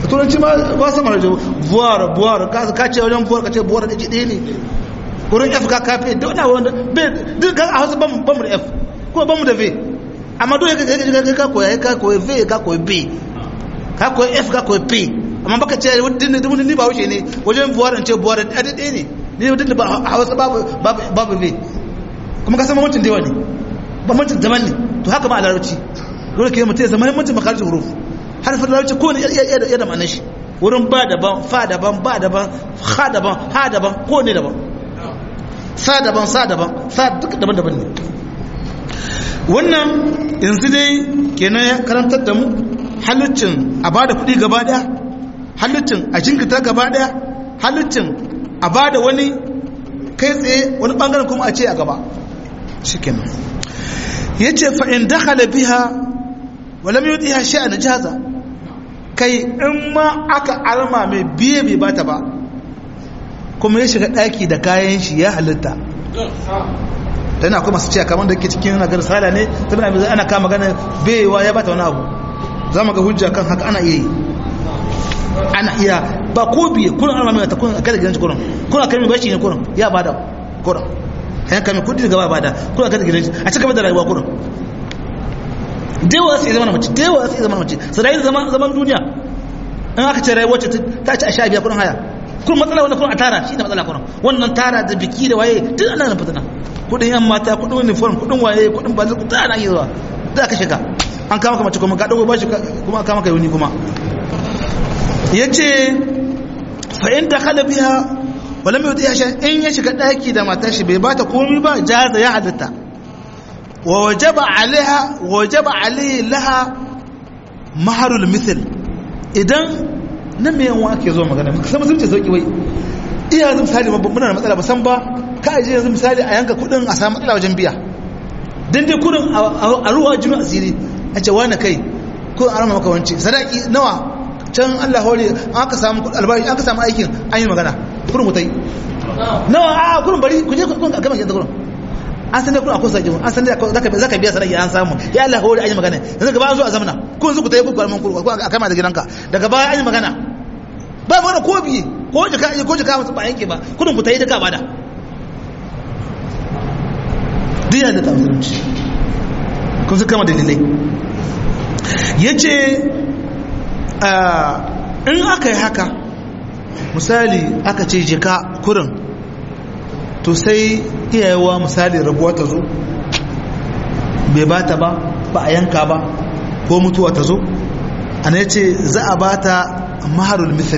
a turanci ma ba su mara jawo buwar buwar ka ce wajen buwar ka ce buwar da ɗaya ne wurin f ka kafe da wani wanda duk a hausa ba mu da f kuma ba mu da v amma dole ka koya ka koya v ka koya b ka koya f ka koya p amma baka ce wani ni ba wuce ne wajen buwar in ce buwar da ɗaya ne ne wadda da a hausa babu v kuma ka san mamancin da yawa ne bambancin daban ne to haka ba a larabci dole ke mutum ya zama muhimmancin makarantar huruf harfin larabci ko ne ya da ma'anar shi wurin ba daban fa daban ba daban ha daban ha daban ko ne daban sa daban sa daban sa duka daban daban ne wannan yanzu dai kenan ya karantar da mu halittin a ba da kuɗi gaba ɗaya halittin a jinkita gaba ɗaya halittin a ba da wani kai tsaye wani ɓangaren kuma a ce a gaba shi kenan ya ce fa'in dakhala biha wala mai yi hashe a najaza kai in ma aka alma mai biye bai bata ba kuma ya shiga ɗaki da kayan shi ya halitta ta yana kuma su ce kamar da ke cikin nagar sala ne ta bina mai ana kama ganin baiwa ya bata wani abu za mu ga hujja kan haka ana iya yi ana iya ba ko biye kuna alma mai ta kuna kada gidan kuran kuna kai mai bashi ne kuran ya bada kuran yan kame kudi daga ba bada kuna kada gidan a cika da rayuwa kuran dewa sai zama mace dewa sai zama mace su rayu zaman zaman duniya in aka ce rayuwar ce ta ci a sha biya kuran haya kun matsala wanda kun a tara shi ne matsala kuran wannan tara da biki da waye duk ana nan fitina kudin yan mata kudin uniform kudin waye kudin ba zai ta ana yi zuwa da ka shiga an kama ka mace kuma ka dago bashi kuma kama ka yuni kuma yace fa in dakhala biha wala mai ya sha in ya shiga daki da matar shi bai bata komai ba jaza ya halatta wa wajaba alaiha wajaba alaihi laha maharul mithl idan nan me yanwa ake zo magana sai musulunci sauki wai iya yanzu misali muna da matsala ba san ba ka aje yanzu misali a yanka kudin a samu matsala wajen biya dan dai kudin a ruwa jinu asiri a ce wani kai kudin a rama maka wanci sadaki nawa can Allah hore an ka samu albashi an ka samu aikin an yi magana kudin mutai nawa a kudin bari ku je kudin a gama gidan kudin an san da kudin akwai sadaki an san da zaka biya sadaki an samu ya Allah hore an yi magana yanzu gaba an zo a zamana ko yanzu ku tayi ku kwarman kudin ko a kama da gidanka daga baya an yi magana ba mana ko biye ko jika ko jika musu ba yanke ba kudin ku tayi duka bada diya da tafsirci kun su kama dalilai yace in aka yi haka misali aka ce jika kurin to sai iyayewa misali rabuwa ta zo bai ba ta ba ba a yanka ba ko mutuwa ta zo ana ce za a ba ta maharul mithil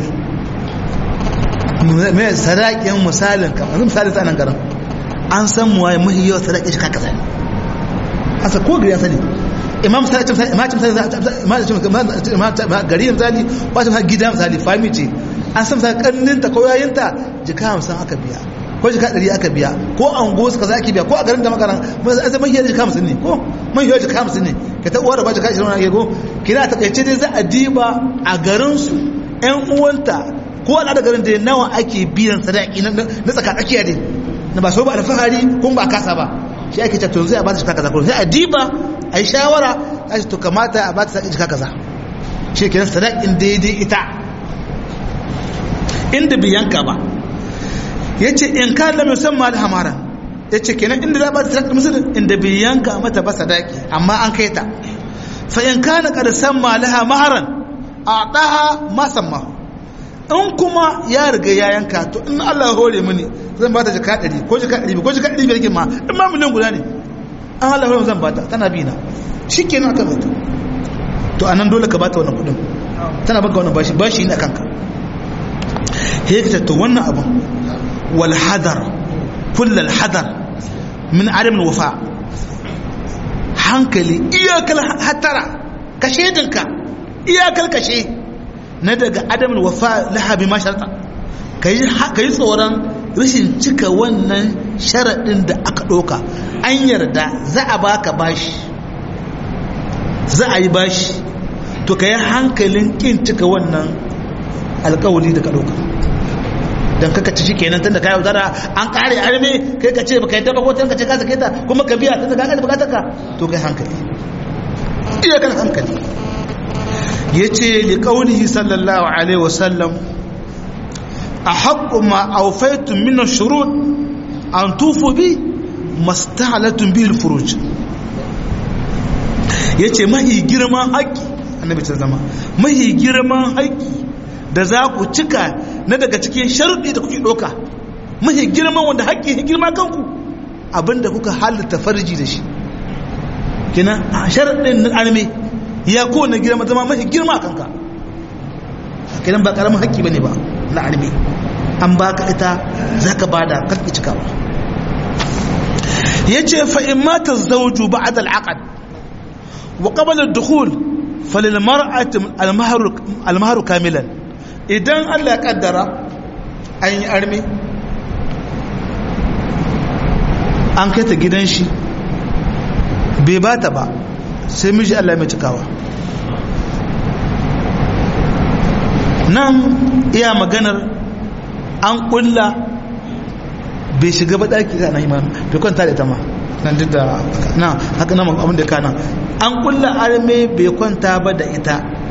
mai sadaƙin misalin kamar misalin sa nan garin an san muwa ya mahi yawa sadaƙin shi kaka sani asa ko gari ya sani imam misali gari misali wata misali gida misali fami ce an san misali karninta ko yayinta jika hamsin aka biya ko jika ɗari aka biya ko an go suka za ake biya ko a garin da makaran an san mahiyar jika hamsin ne ko mahiyar jika hamsin ne ka ta uwar ba jika ishirin wani ko kina ta kaice dai za a diba a garinsu yan uwanta ko al'ada garin da nawa ake biyan sadaki na tsaka tsakiya ne na ba so ba alfahari kun ba kasa ba shi ake ce to zai a ba ta jika kaza ko sai a diba a yi shawara a ce to kamata a ba ta jika kaza shi kenan sadakin daidai ita inda biyanka ba ya ce in ka lam yusamma da hamara ya ce kenan inda za ba ta sadaki musulun inda biyanka mata ba sadaki amma an kai ta fa in kana qad samma laha maharan a'taha ma samma in kuma ya riga ya yanka to in Allah ya hore mini zan ba ta jaka 100 ko jaka 100 ko jaka 500 kin ma in ma miliyan guda ne an Allah ya zan ba ta tana bi na shikenan aka mata to anan dole ka bata wannan kudin tana baka wannan bashi bashi ne akan ka هيك wannan abun wal hadar kull al hadar min adam al wafa hankali iyakal hatara kashe dinka iyakal kashe na daga adam al wafa laha bi ma sharta kai kai tsoron rashin cika wannan sharadin da aka doka an yarda za a baka bashi za a yi bashi to kai hankalin kin cika wannan alkawali da ka doka don kaka ci kenan tunda ka yaudara an kare arme kai ka ce baka yadda ba ko ka ce ka sake ta kuma ka biya tunda ka ga bukatar ka to kai hankali iya kan hankali ya ce liƙaunihi sallallahu alaihi wasallam a haƙƙo ma aufaitun mina shurut an tufu bi mastahalatun bil furuj ya ce mahi girman haƙƙi annabi ta zama mahi girman haƙƙi da za ku cika na daga cikin sharuɗi da kuke ɗauka mahi girman wanda haƙƙi ya girma kanku abinda kuka halitta farji da shi kina sharaɗin na arme ya kowane girma zama mafi girma a kanka kinan ba ƙaramin haƙƙi ba ne ba na arme an ba ka ita za ka ba da kakki cika ba ya ce fa'in mata zauju ba a dal'aƙad wa ƙabalar dukul falil mar'atin almaharu kamilan idan allah ya ƙaddara an yi arme an kai ta gidan shi bai ba ta ba sai miji Allah mai cikawa nan iya maganar an kulla bai shiga ba daki da na iman bai kwanta da ita ma nan duk da na haka nan abin da kana an kulla arme bai kwanta ba da ita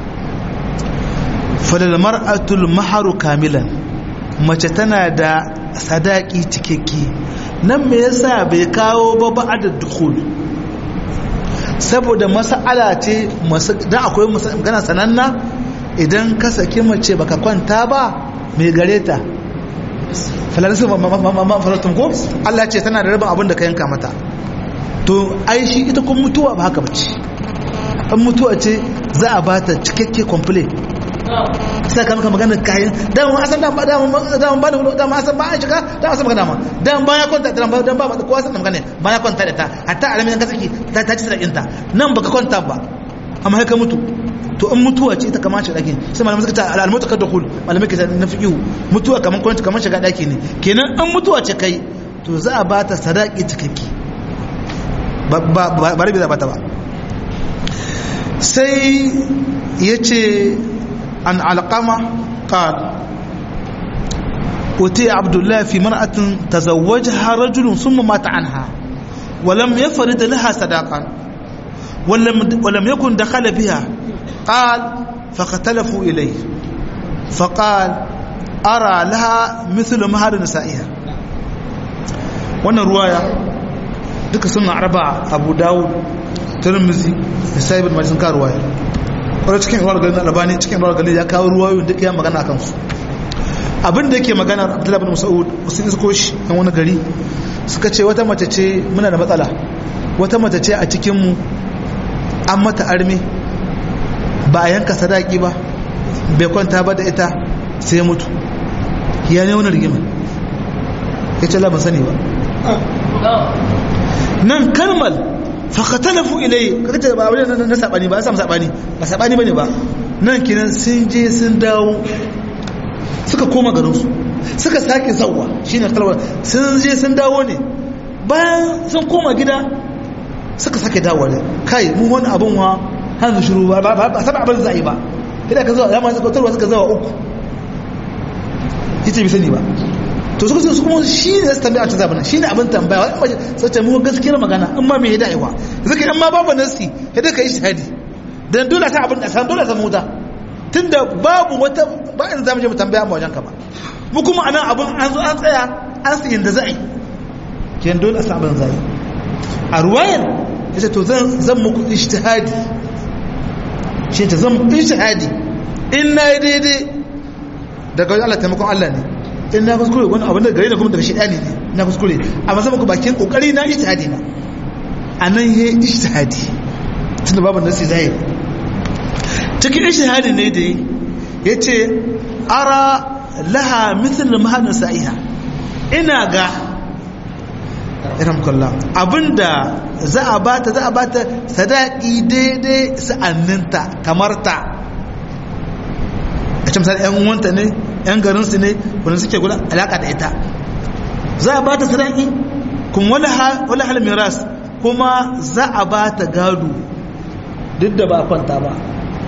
falal mar'atul maharu kamilan mace tana da sadaki cikakke nan me yasa bai kawo ba ba'da dukhul saboda mas'ala ce dan akwai magana sananna idan ka saki mace baka kwanta ba mai gare ta falalisu falatun ko Allah ce tana da rabin abin da ka yanka mata to ai shi ita kun mutuwa ba haka bace an mutuwa ce za a bata cikakke complete sai ka maka maganar kayan dama asan dama dama dama ba da dama asan ba a shiga dama asan magana ma dama ba ya kwanta dama dan ba kowa san magana ba ya kwanta da ta hatta alamin ka saki ta ta ci sadakin ta nan baka kwanta ba amma ka mutu to in mutuwa ce ita kamar shiga daki sai malamin suka ta al-mautu kad dukhul malamin ke na fiqhu mutuwa kamar kwanta kamar shiga daki ne kenan in mutuwa ce kai to za a bata sadaki cikakke ba ba ba rabi za bata ba sai yace عن علقمة قال أتي عبد الله في مرأة تزوجها رجل ثم مات عنها ولم يفرد لها صداقا ولم, ولم يكن دخل بها قال فاختلفوا إليه فقال أرى لها مثل مهر نسائها وانا رواية duka suna arba abu dawud tirmizi da sahibin majalisun ka ruwaya wadda cikin ruwar ganin albani cikin ruwar ganin ya kawo ruwayoyin duk ya magana kan su abin da yake magana abdullahi bin musa'ud wasu isko shi yan wani gari suka ce wata mace ce muna da matsala wata mace ce a cikinmu an mata arme ba a yanka sadaki ba bai kwanta ba da ita sai mutu ya ne wani rigima ya ce laban sani ba nan kalmal fakatalafu ilai kaga ce ba wani na sabani ba samu sabani ba sabani bane ba nan kinan sun je sun dawo suka koma garin su suka sake zawwa shine kalwa sun je sun dawo ne bayan sun koma gida suka sake dawo ne kai mu wani abun wa hanzu shiru ba ba saba abin zai ba idan ka zuwa zama suka tarwa suka zawa uku yace bi sani ba to suka su kuma shi ne su tambaya ta zabana shi ne abin tambaya wani mace sai ta mu gaskiyar magana in ma me ya da'iwa zaka in ma babu nasi ya da kai shahadi dan dole ta abin da san dole ta muta tunda babu wata ba in zamu je mu tambaya mu wajen ka ba mu kuma anan abin an zo an tsaya an su inda za'i ken dole sa abin zai a ruwayan yace to zan zan muku ijtihadi shi ta zan ijtihadi in na yi daidai daga Allah taimakon Allah ne in na kuskure wani abin da gare da kuma daga shaidani ne na kuskure amma zama ku bakin kokari na ijtihadi na anan yayi ijtihadi tunda babu nasi zai cikin ijtihadi ne da yace ara laha mithl mahadin sa'iha ina ga iram kullah abinda za a bata za a bata sadaki daidai sa'anninta kamar ta a ce misali 'yan uwanta ne 'yan garinsu ne wanda suke guda alaka da ita za a ba ta sadaki kuma wani hal miras kuma za a ba ta gado duk da ba kwanta ba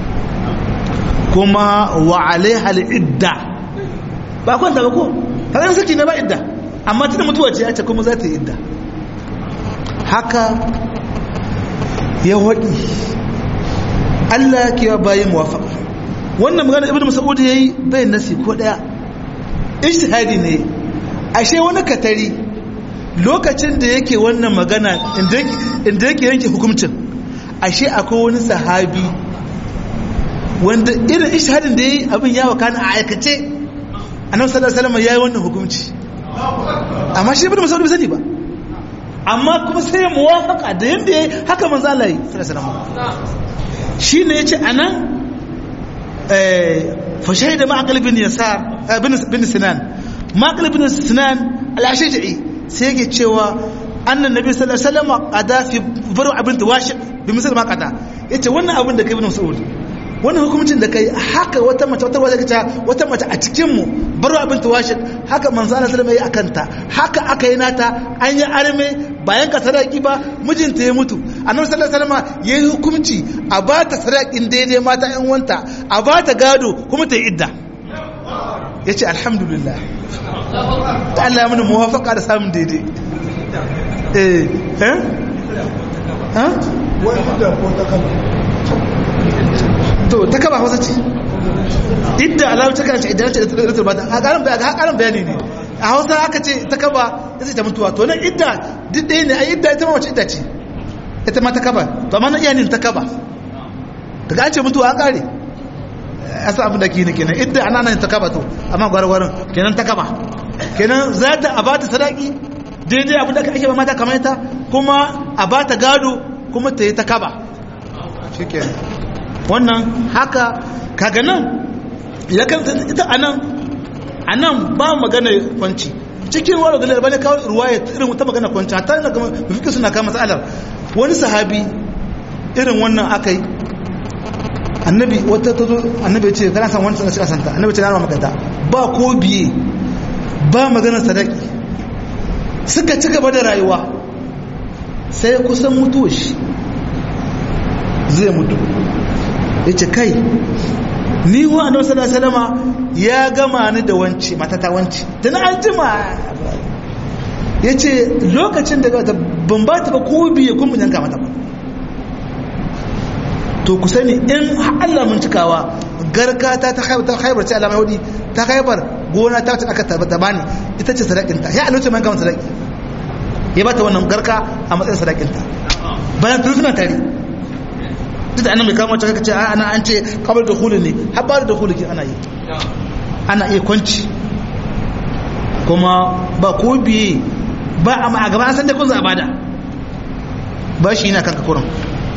kuma wa alaihal idda ba kwanta ba ko haka saki ne ba idda amma tana mutuwa ce ya ce kuma za ta yi idda haka ya waɗi Allah ke bayi muwafaqa wannan magana ibnu mas'ud yayi bai nasi ko daya ijtihadi ne ashe wani katari lokacin da yake wannan magana inda yake yanke hukuncin ashe akwai wani sahabi wanda irin ijtihadin da yayi abin ya wakana a aikace annabi sallallahu alaihi wasallam yayi wannan hukunci amma shi ibnu mas'ud bai sani ba amma kuma sai ya muwafaka da yanda yayi haka manzo Allah yi sallallahu alaihi wasallam shine yace anan fa shahida ma'aqil bin yasar bin sinan ma'aqil bin sinan al-ashja'i sai yake cewa annan nabi sallallahu alaihi wasallam qada fi baru abin tawashi bi misal ma qada yace wannan abin da kai ibn mas'ud wannan hukuncin da kai haka wata mace wata wata kace wata mace a cikin mu baru abin tawashi haka manzo Allah sallallahu alaihi wasallam akanta haka aka yi nata an yi arme bayan ka sadaki ba mijinta ya mutu annabi sallallahu alaihi wasallam yayi hukunci a ba ta sadakin daidai mata ƴan wanta a ba ta gado kuma ta yi idda yace alhamdulillah da Allah ya mana muwafaqa da samun daidai eh eh ha wani da ko ta kama to ta kaba hausa ce idda alamu ta kana ce idan ce da ta bata a karan bayani karan bayani ne a hausa aka ce ta kaba ita ta mutuwa to nan idda duk ɗaya ne a idda ita ma wace idda ce ita ma ta kaba to amma na iya ne ta kaba daga an ce mutuwa an kare a sa abin da ke ne kenan idda ana nan ta kaba to amma gwargwarin kenan ta kaba kenan za ta a bata sadaki daidai abin da ake ba mata kamar ita kuma a bata gado kuma ta yi ta kaba shi kenan wannan haka kaga nan ya kanta ita anan anan ba magana kwanci cikin wani galar bane kawo ruwaya irin ta magana kwanci hatta ina kama mafikin suna kama matsalar wani sahabi irin wannan aka yi annabi wata ta zo annabi ya ce kana san wani sanar santa annabi ce na rama magata ba ko biye ba maganar sadaki suka ci gaba da rayuwa sai kusan mutuwa shi zai mutu ya ce kai ni wa annabi sallallahu alaihi wasallama ya gama ni da wance mata ta wance tun an jima ya ce lokacin da ban ba ta ba ko biye kun mun yanka mata ba to ku sani in Allah mun cikawa garka ta ta haibar ta haibar ce alamai hudi ta haibar gona ta aka tabbata bani ita ce sadakinta ya alwace man gama sadaki ya bata wannan garka a matsayin sadakinta bayan tun suna tare duk da annabi kama wacce ce ana an ce kabar da hulun ne haɓar da hulun ana yi ana iya kwanci kuma ba ko biye ba a gaba an san da kun za a bada ba shi yana kanka kurin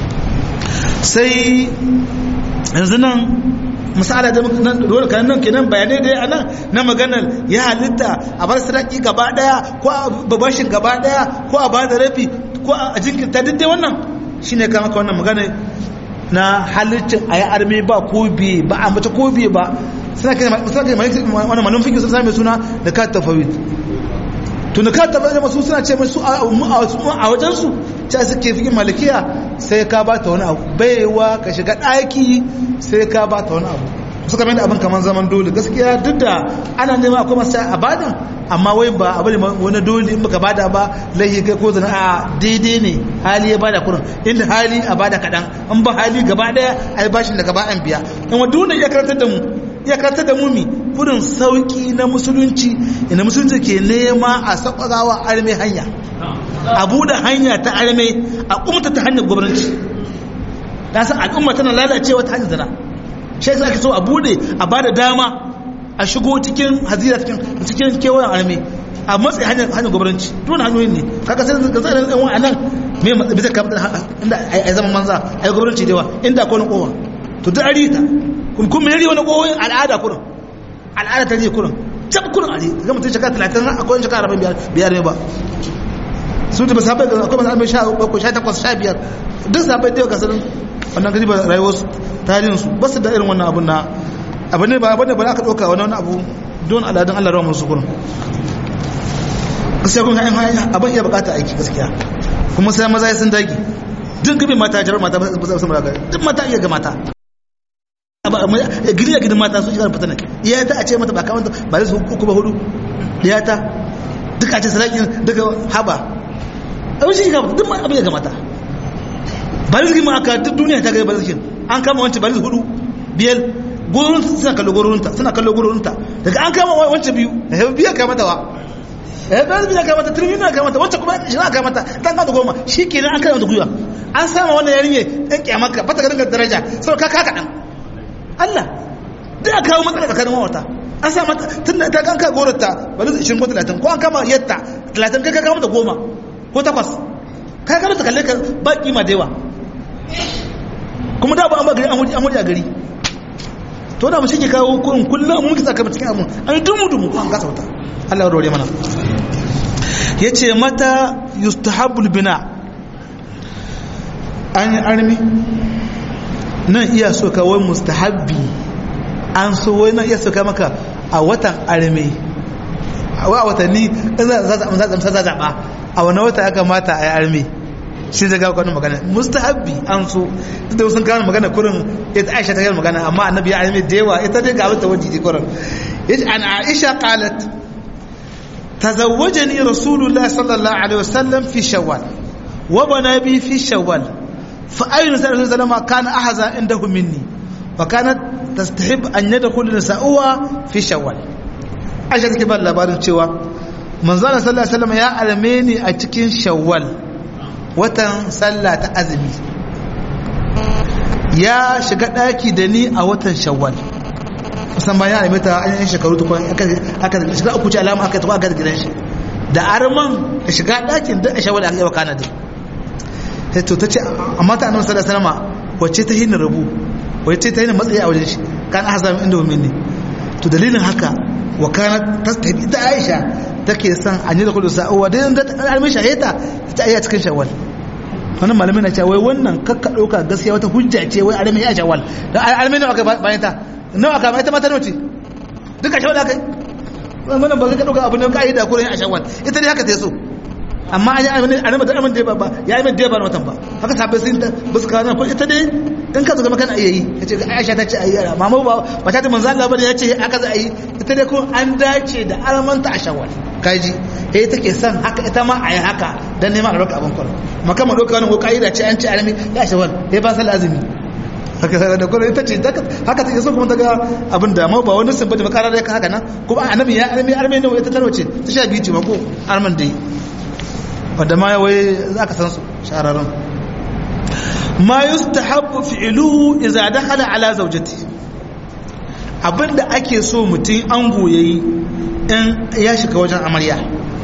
sai yanzu nan misali da dole kan nan kenan bayanai da a nan na maganar ya halitta a bar sadaki gaba daya ko a babashin gaba daya ko a bada rafi ko a jinkirta duk dai wannan shine kama ka wannan magana na halittin a yi arme ba ko biye ba a mace ko biye ba suna kai wani manufin fikin sun sami suna da ka tafawid tun da ka tafawid masu suna ce masu a wajensu ce suke fikin malikiya sai ka ba ta wani abu baiwa ka shiga ɗaki sai ka ba ta wani abu suka mai da abin kamar zaman dole gaskiya duk da ana nema akwai masu a badan amma wai ba abu ne wani dole in baka bada ba laihi kai ko zana a daidai ne hali ya bada kurin inda hali a bada kaɗan an ba hali gaba ɗaya a yi bashin da gaba an biya in wa dole ya karantar da mu ya karantar da mu mi kurin sauki na musulunci ina musulunci ke nema a sakwarawa arme hanya a buɗe hanya ta arme a umta ta hanyar gwamnati na san al'umma tana lalacewa ta hanyar zana shi yasa ake so a bude a bada dama a shigo cikin hazira cikin cikin kewayen arme a matsayi hanyar hanyar gwamnati dole hanyoyin ne kaga sai ga zai ɗan wani nan me bisa kamar inda a zama manza a yi gwamnati da yawa inda akwai wani kowa to duk ari ta kun kun mai wani kowa al'ada kurin al'ada ta ne kurin tab kurin ari ga mutum shekara talatin akwai wani shekara arba'in biyar ne ba su da sabai ga akwai masu sha ko sha takwas sha biyar duk sabai da yau gasarin wannan gari ba rayuwarsu tarihinsu ba su da irin wannan abun na abu ne ba abu ne ba aka ɗauka wani wani abu don aladun allah rawa musu kurin gaskiya kun hanyar hanyar abin iya bukata aiki gaskiya kuma sai maza ya sun dagi duk gabi mata jarar mata ba su samu ragari duk mata iya ga mata gidi a gidan mata sun shigar fitanin iya ta a ce mata ba kamanta ba su uku ba hudu iya ta duk a ce sarakin daga haba abin shi ga duk abin ya ga mata ba rizki ma aka duk duniya ta ga ba rizkin an kama wancan bari hudu biyar gurin suna kallo gurinta suna kallo gurinta daga an kama wancan biyu eh biya ka mata wa eh ba biya ka mata turmi na ka mata wancan kuma shi na ka mata dan ka goma shikenan an kama mata guyuwa an sama wannan yarinye dan kiyamaka bata ga dinga daraja sau ka kaka dan Allah da aka kawo matsala tsakanin mawata an sa mata tun da ta kan ka gorata bari 20 ko 30 ko an kama yatta 30 kai ka kama mata goma ko takwas ka kama ta kalle ka ba kima da yawa kuma da ba an ba gari an wuri a gari to da mu shi ke kawo kurin kullum mun kisa kama cikin abun an yi dumu dumu an gasa wata Allah ya rore mana yace mata yustahabul bina an yi armi nan iya so kawai mustahabbi an so wai nan iya so ka maka a watan armi a watanni za a zaɓa a wani wata ya kamata a yi armi shi zai gawo kwanan magana mustahabbi an so da sun kawo magana kurin ita aisha ta yi magana amma annabi ya armi da yawa ita dai ga abin ta wajen kurin yace an aisha qalat tazawwajani rasulullah sallallahu alaihi wasallam fi shawwal wa bana bi fi shawwal fa ayyuna sallallahu alaihi wasallam kana ahza indahu minni wa kanat tastahib an yadkhul nisa'uha fi shawwal aisha take ba labarin cewa manzo sallallahu alaihi wasallam ya arme ni a cikin shawwal watan sallah ta azumi ya shiga daki da ni a watan shawwal kusan bayan a mata an yi shekaru tukwan aka da shiga uku ce alama aka tukwa aka da gidan shi da arman da shiga dakin da a shawwal aka yi wa kanada sai to ta ce amma ta annabi sallallahu alaihi wasallam wacce ta hina rabu wacce ta hina matsayi a wajen shi kan aka zama inda wa ne to dalilin haka wa kana tastabi da Aisha take son an yi da kullu sa'uwa da yanda ta almi shahita ta iya cikin shawwal wannan malamin na cewa wai wannan kakka dauka gaskiya wata hujja ce wai almi ya shawwal da almi ne aka bayan ta nawa aka ita mata nawa ce duka shawwal aka wannan ba zai ka dauka abu ne ka yi da kurin a shawwal ita dai haka ta so amma an yi almi almi da almi da ba ya yi mai da ba watan ba haka sabai sun ta basu kawo ko ita dai in ka zama kana iya yi ka ce aisha ta ce a yi yara mama ba ba ta ta manzo Allah bane ya ce aka za a yi ita dai kuma an dace da aramanta a shawwal kaji eh take son haka ita ma a yi haka dan neman albarka abin kwaro maka ma doka wani ko kaida ce an ce arami ya shawwal eh ba sal azumi haka da kwaro ita ce haka take so kuma ta ga abin da ma ba wani sun bada makara da haka nan kuma annabi ya arami arami ne ita tarwace ta sha biyu ce ma ko arman dai wanda ma wai za ka san su shararrun ma yustahabbu fi'luhu idza dakhala ala zawjati abinda ake so mutum an goyayi in ya shiga wajen amarya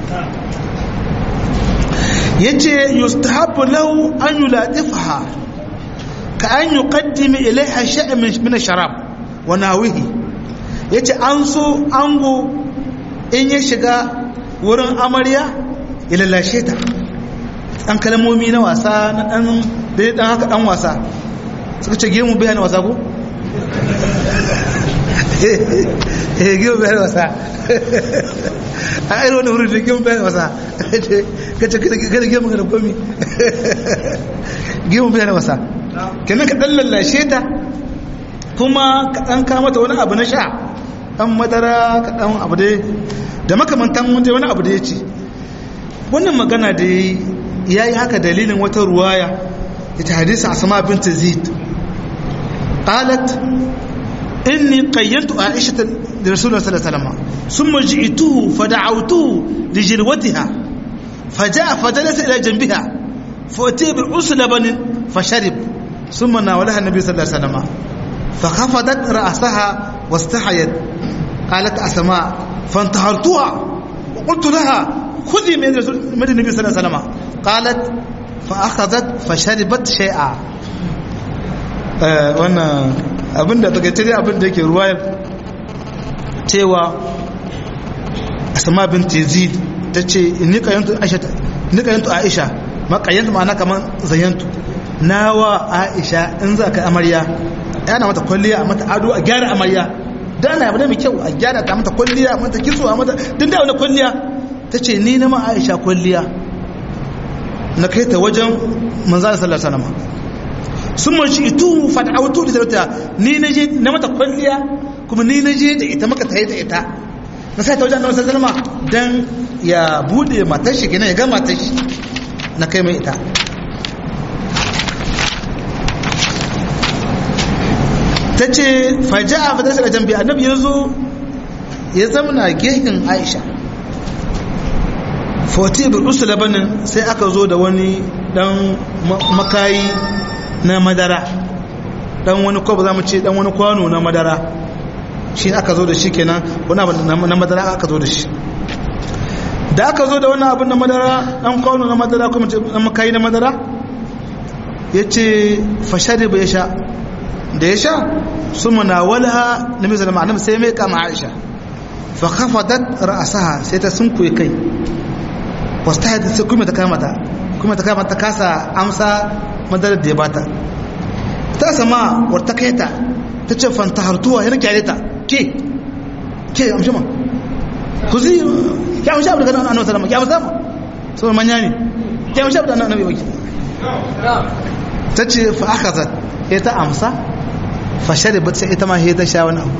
yace yustahabbu lahu an yulatifaha ka an yuqaddima ilaiha shay'an min ash-sharab wa nawihi yace an so ango in ya shiga wurin amarya ya lallashe ta ɗan kalmomi na wasa na ɗan dai ɗan haka ɗan wasa suka ce gemu bayan wasa ko? eh gemu bayan wasa a irin wani wurin da gemu bayan wasa kace kada gemu da komi gemu bayan wasa kenan ka ɗan lallashe ta kuma ka ɗan kamata wani abu na sha ɗan madara ka ɗan abu dai da makamantan wani abu da ya ce wannan magana da ya yi haka dalilin wata ruwaya ita hadisa asma bint zid qalat inni qayyantu aisha da rasulullah sallallahu alaihi wasallam thumma ji'tuhu fada'awtuhu li jirwatiha faja'a fajalasa ila janbiha فأتي بالعسل بن فشرب ثم ناولها النبي صلى الله عليه وسلم فخفضت رأسها واستحيت قالت أسماء فانتهرتها وقلت لها خذي من من النبي صلى الله عليه وسلم قالت فأخذت فشربت شيئا wannan abin da daga tare abin da yake ruwayar cewa asma bin tezid ta ce ni kayantu aisha ni kayantu aisha ma kayantu ma'ana kaman zayantu nawa aisha in za ka amarya yana mata kwalliya a mata ado a gyara amarya da ana abu ne mai kyau a gyara ta mata kwalliya a mata kitso a mata din da wani kwalliya ta ce ni na ma aisha kwalliya na kai ta wajen manzana sallar sanama sun mashi itu fata'autu da sarauta ni na je na mata kwalliya kuma ni na je da ita maka ta yi da ita na sai ta wajen annabi sallallahu alaihi wasallam dan ya bude matar shi kenan ya ga matar shi na kai mai ita ta ce faja a fadar shiga jambi annabi ya zo ya zamana gehin aisha foti ibn usul labanin sai aka zo da wani dan makayi na madara dan wani kwabo za mu ce dan wani kwano na madara shi aka zo da shi kenan wani abu na madara aka zo da shi da aka zo da wannan abin na madara dan kwano na madara kuma ce dan makayi na madara ya ce fashari bai sha da ya sha su munawala na mai zalama annabi sai mai kama aisha fa khafadat ra'saha sai ta sunkuye kai wasta sai kuma ta kama ta kuma ta kama ta kasa amsa madarar da ya bata ta sama warta kai ta ta ce fanta hartuwa yana kyale ta ke ke amshi ma ku zi ya amshi abu daga annabi sallama ya amsa ma saboda manya ne ya amshi abu da annabi waki ta ce fa aka zat ya ta amsa fa shari ba sai ita ma ya ta sha wani abu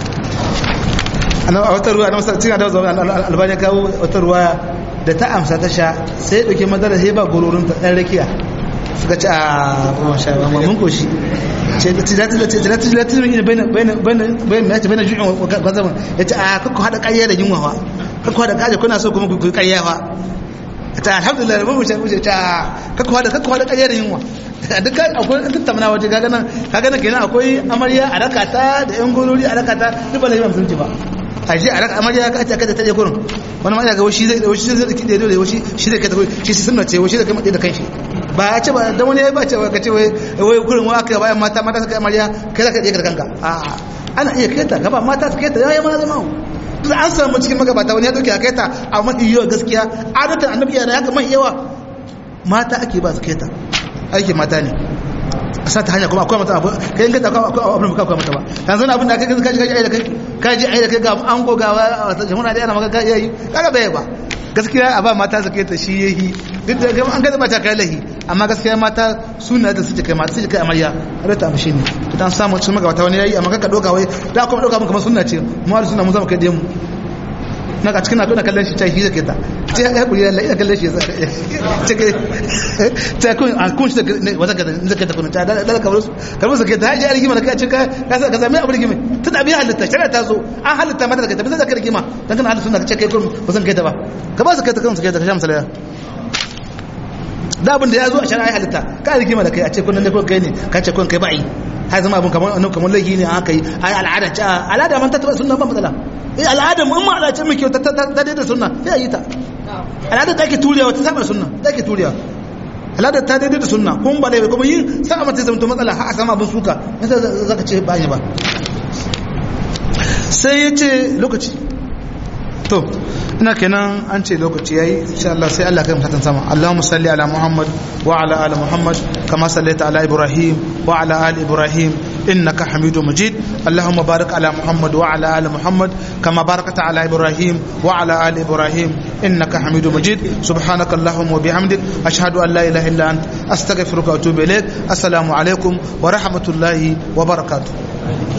a wata ruwa na cikin adawa zaune albani kawo wata ruwa da ta amsa ta sha sai ɗauke madara sai ba gororin ta ɗan rakiya suka ci a kuma sha ba mun koshi ce tilatin ina bayan ya ce bayan ju'in gwazaman ya ce a kakku haɗa ƙayya da yunwa fa kakku haɗa ƙayya kuna so kuma ku yi ƙayya fa ta alhamdulillah mun mushe mushe ta kakku haɗa kakku haɗa ƙayya da yunwa duk akwai an tattauna waje kaga nan kaga nan kenan akwai amarya a rakata da yan gorori a rakata duk ba lahi ba musulunci ba a je a raka amarya ka ce aka ta je gurin wani ma ga shi zai shi zai ki da shi shi zai ka tafi shi sunna ce shi zai kai da kanshi ba ya ce ba dan wani ya ba ce ka ce wai wai gurin wa aka bayan mata mata suka amarya kai zaka je ka kanka a ana iya kai ta gaba mata su kai ta yayi ma zama duk an samu cikin magabata wani ya dauke kai ta a mafi yawa gaskiya adatan annabi yana ya kamar yawa mata ake ba su kai ta aiki mata ne a sa ta hanya kuma akwai mata abu kai in ka akwai abin da akwai mata ba yanzu na abin da kai kaji kaji ai da kai kaji ai da kai ga an go ga wata jama'a da yana maka kai yayi kaga bai ba gaskiya a ba mata su kai ta shi yayi duk da an ga mata kai lahi amma gaskiya mata suna da suke kai mata suke kai amarya har ta amshi ne to dan samu cikin magabata wani yayi amma ka doka wai da kuma doka mun kamar sunna ce mu har sunna mu zama kai da mu na ka cikin na tona kallon shi ta shi zake ta ce ya kuri Allah ina kallon shi ce ke ta kun a kun shi da wata ka zake ta kun ta da da ka musu ka musu ke ta haji a rigima da ka ce ka ka ka zame abu rigima ta da bi halitta shari'a ta zo an halitta mata da kai ta bisa da kai rigima dan kana halitta sunna ka ce kai kun ba san kai ta ba ka ba su kai ta kan su kai ta ka sha misalaya da abin da ya zo a shari'a halitta ka rigima da kai a ce kun ne kun kai ne ka ce kun kai ba'i har zama abin kamar annabi kamar laifi ne aka yi ai al'ada ce al'ada man ta taba sunna ba matsala eh al'ada mu amma al'ada ce mai kyau ta ta daidai sunna sai yi ta al'ada ta ke turiyawa ta saba sunna ta ke turiyawa al'ada ta daidai da sunna kuma ba da kuma yi sa mata zama matsala har a sama abin suka yasa zaka ce ba ba sai ya ce lokaci to ina kenan an ce lokaci yayi insha Allah sai Allah kai mu fatan sama Allahumma salli ala Muhammad wa ala ali Muhammad kama sallaita ala Ibrahim wa ala ali Ibrahim innaka Hamidum Majid Allahumma barik ala Muhammad wa ala ali Muhammad kama barakta ala Ibrahim wa ala ali Ibrahim innaka Hamidum Majid subhanaka Allahumma wa bihamdik ashhadu an la ilaha illa ant astaghfiruka wa atubu ilaik assalamu alaikum wa rahmatullahi wa barakatuh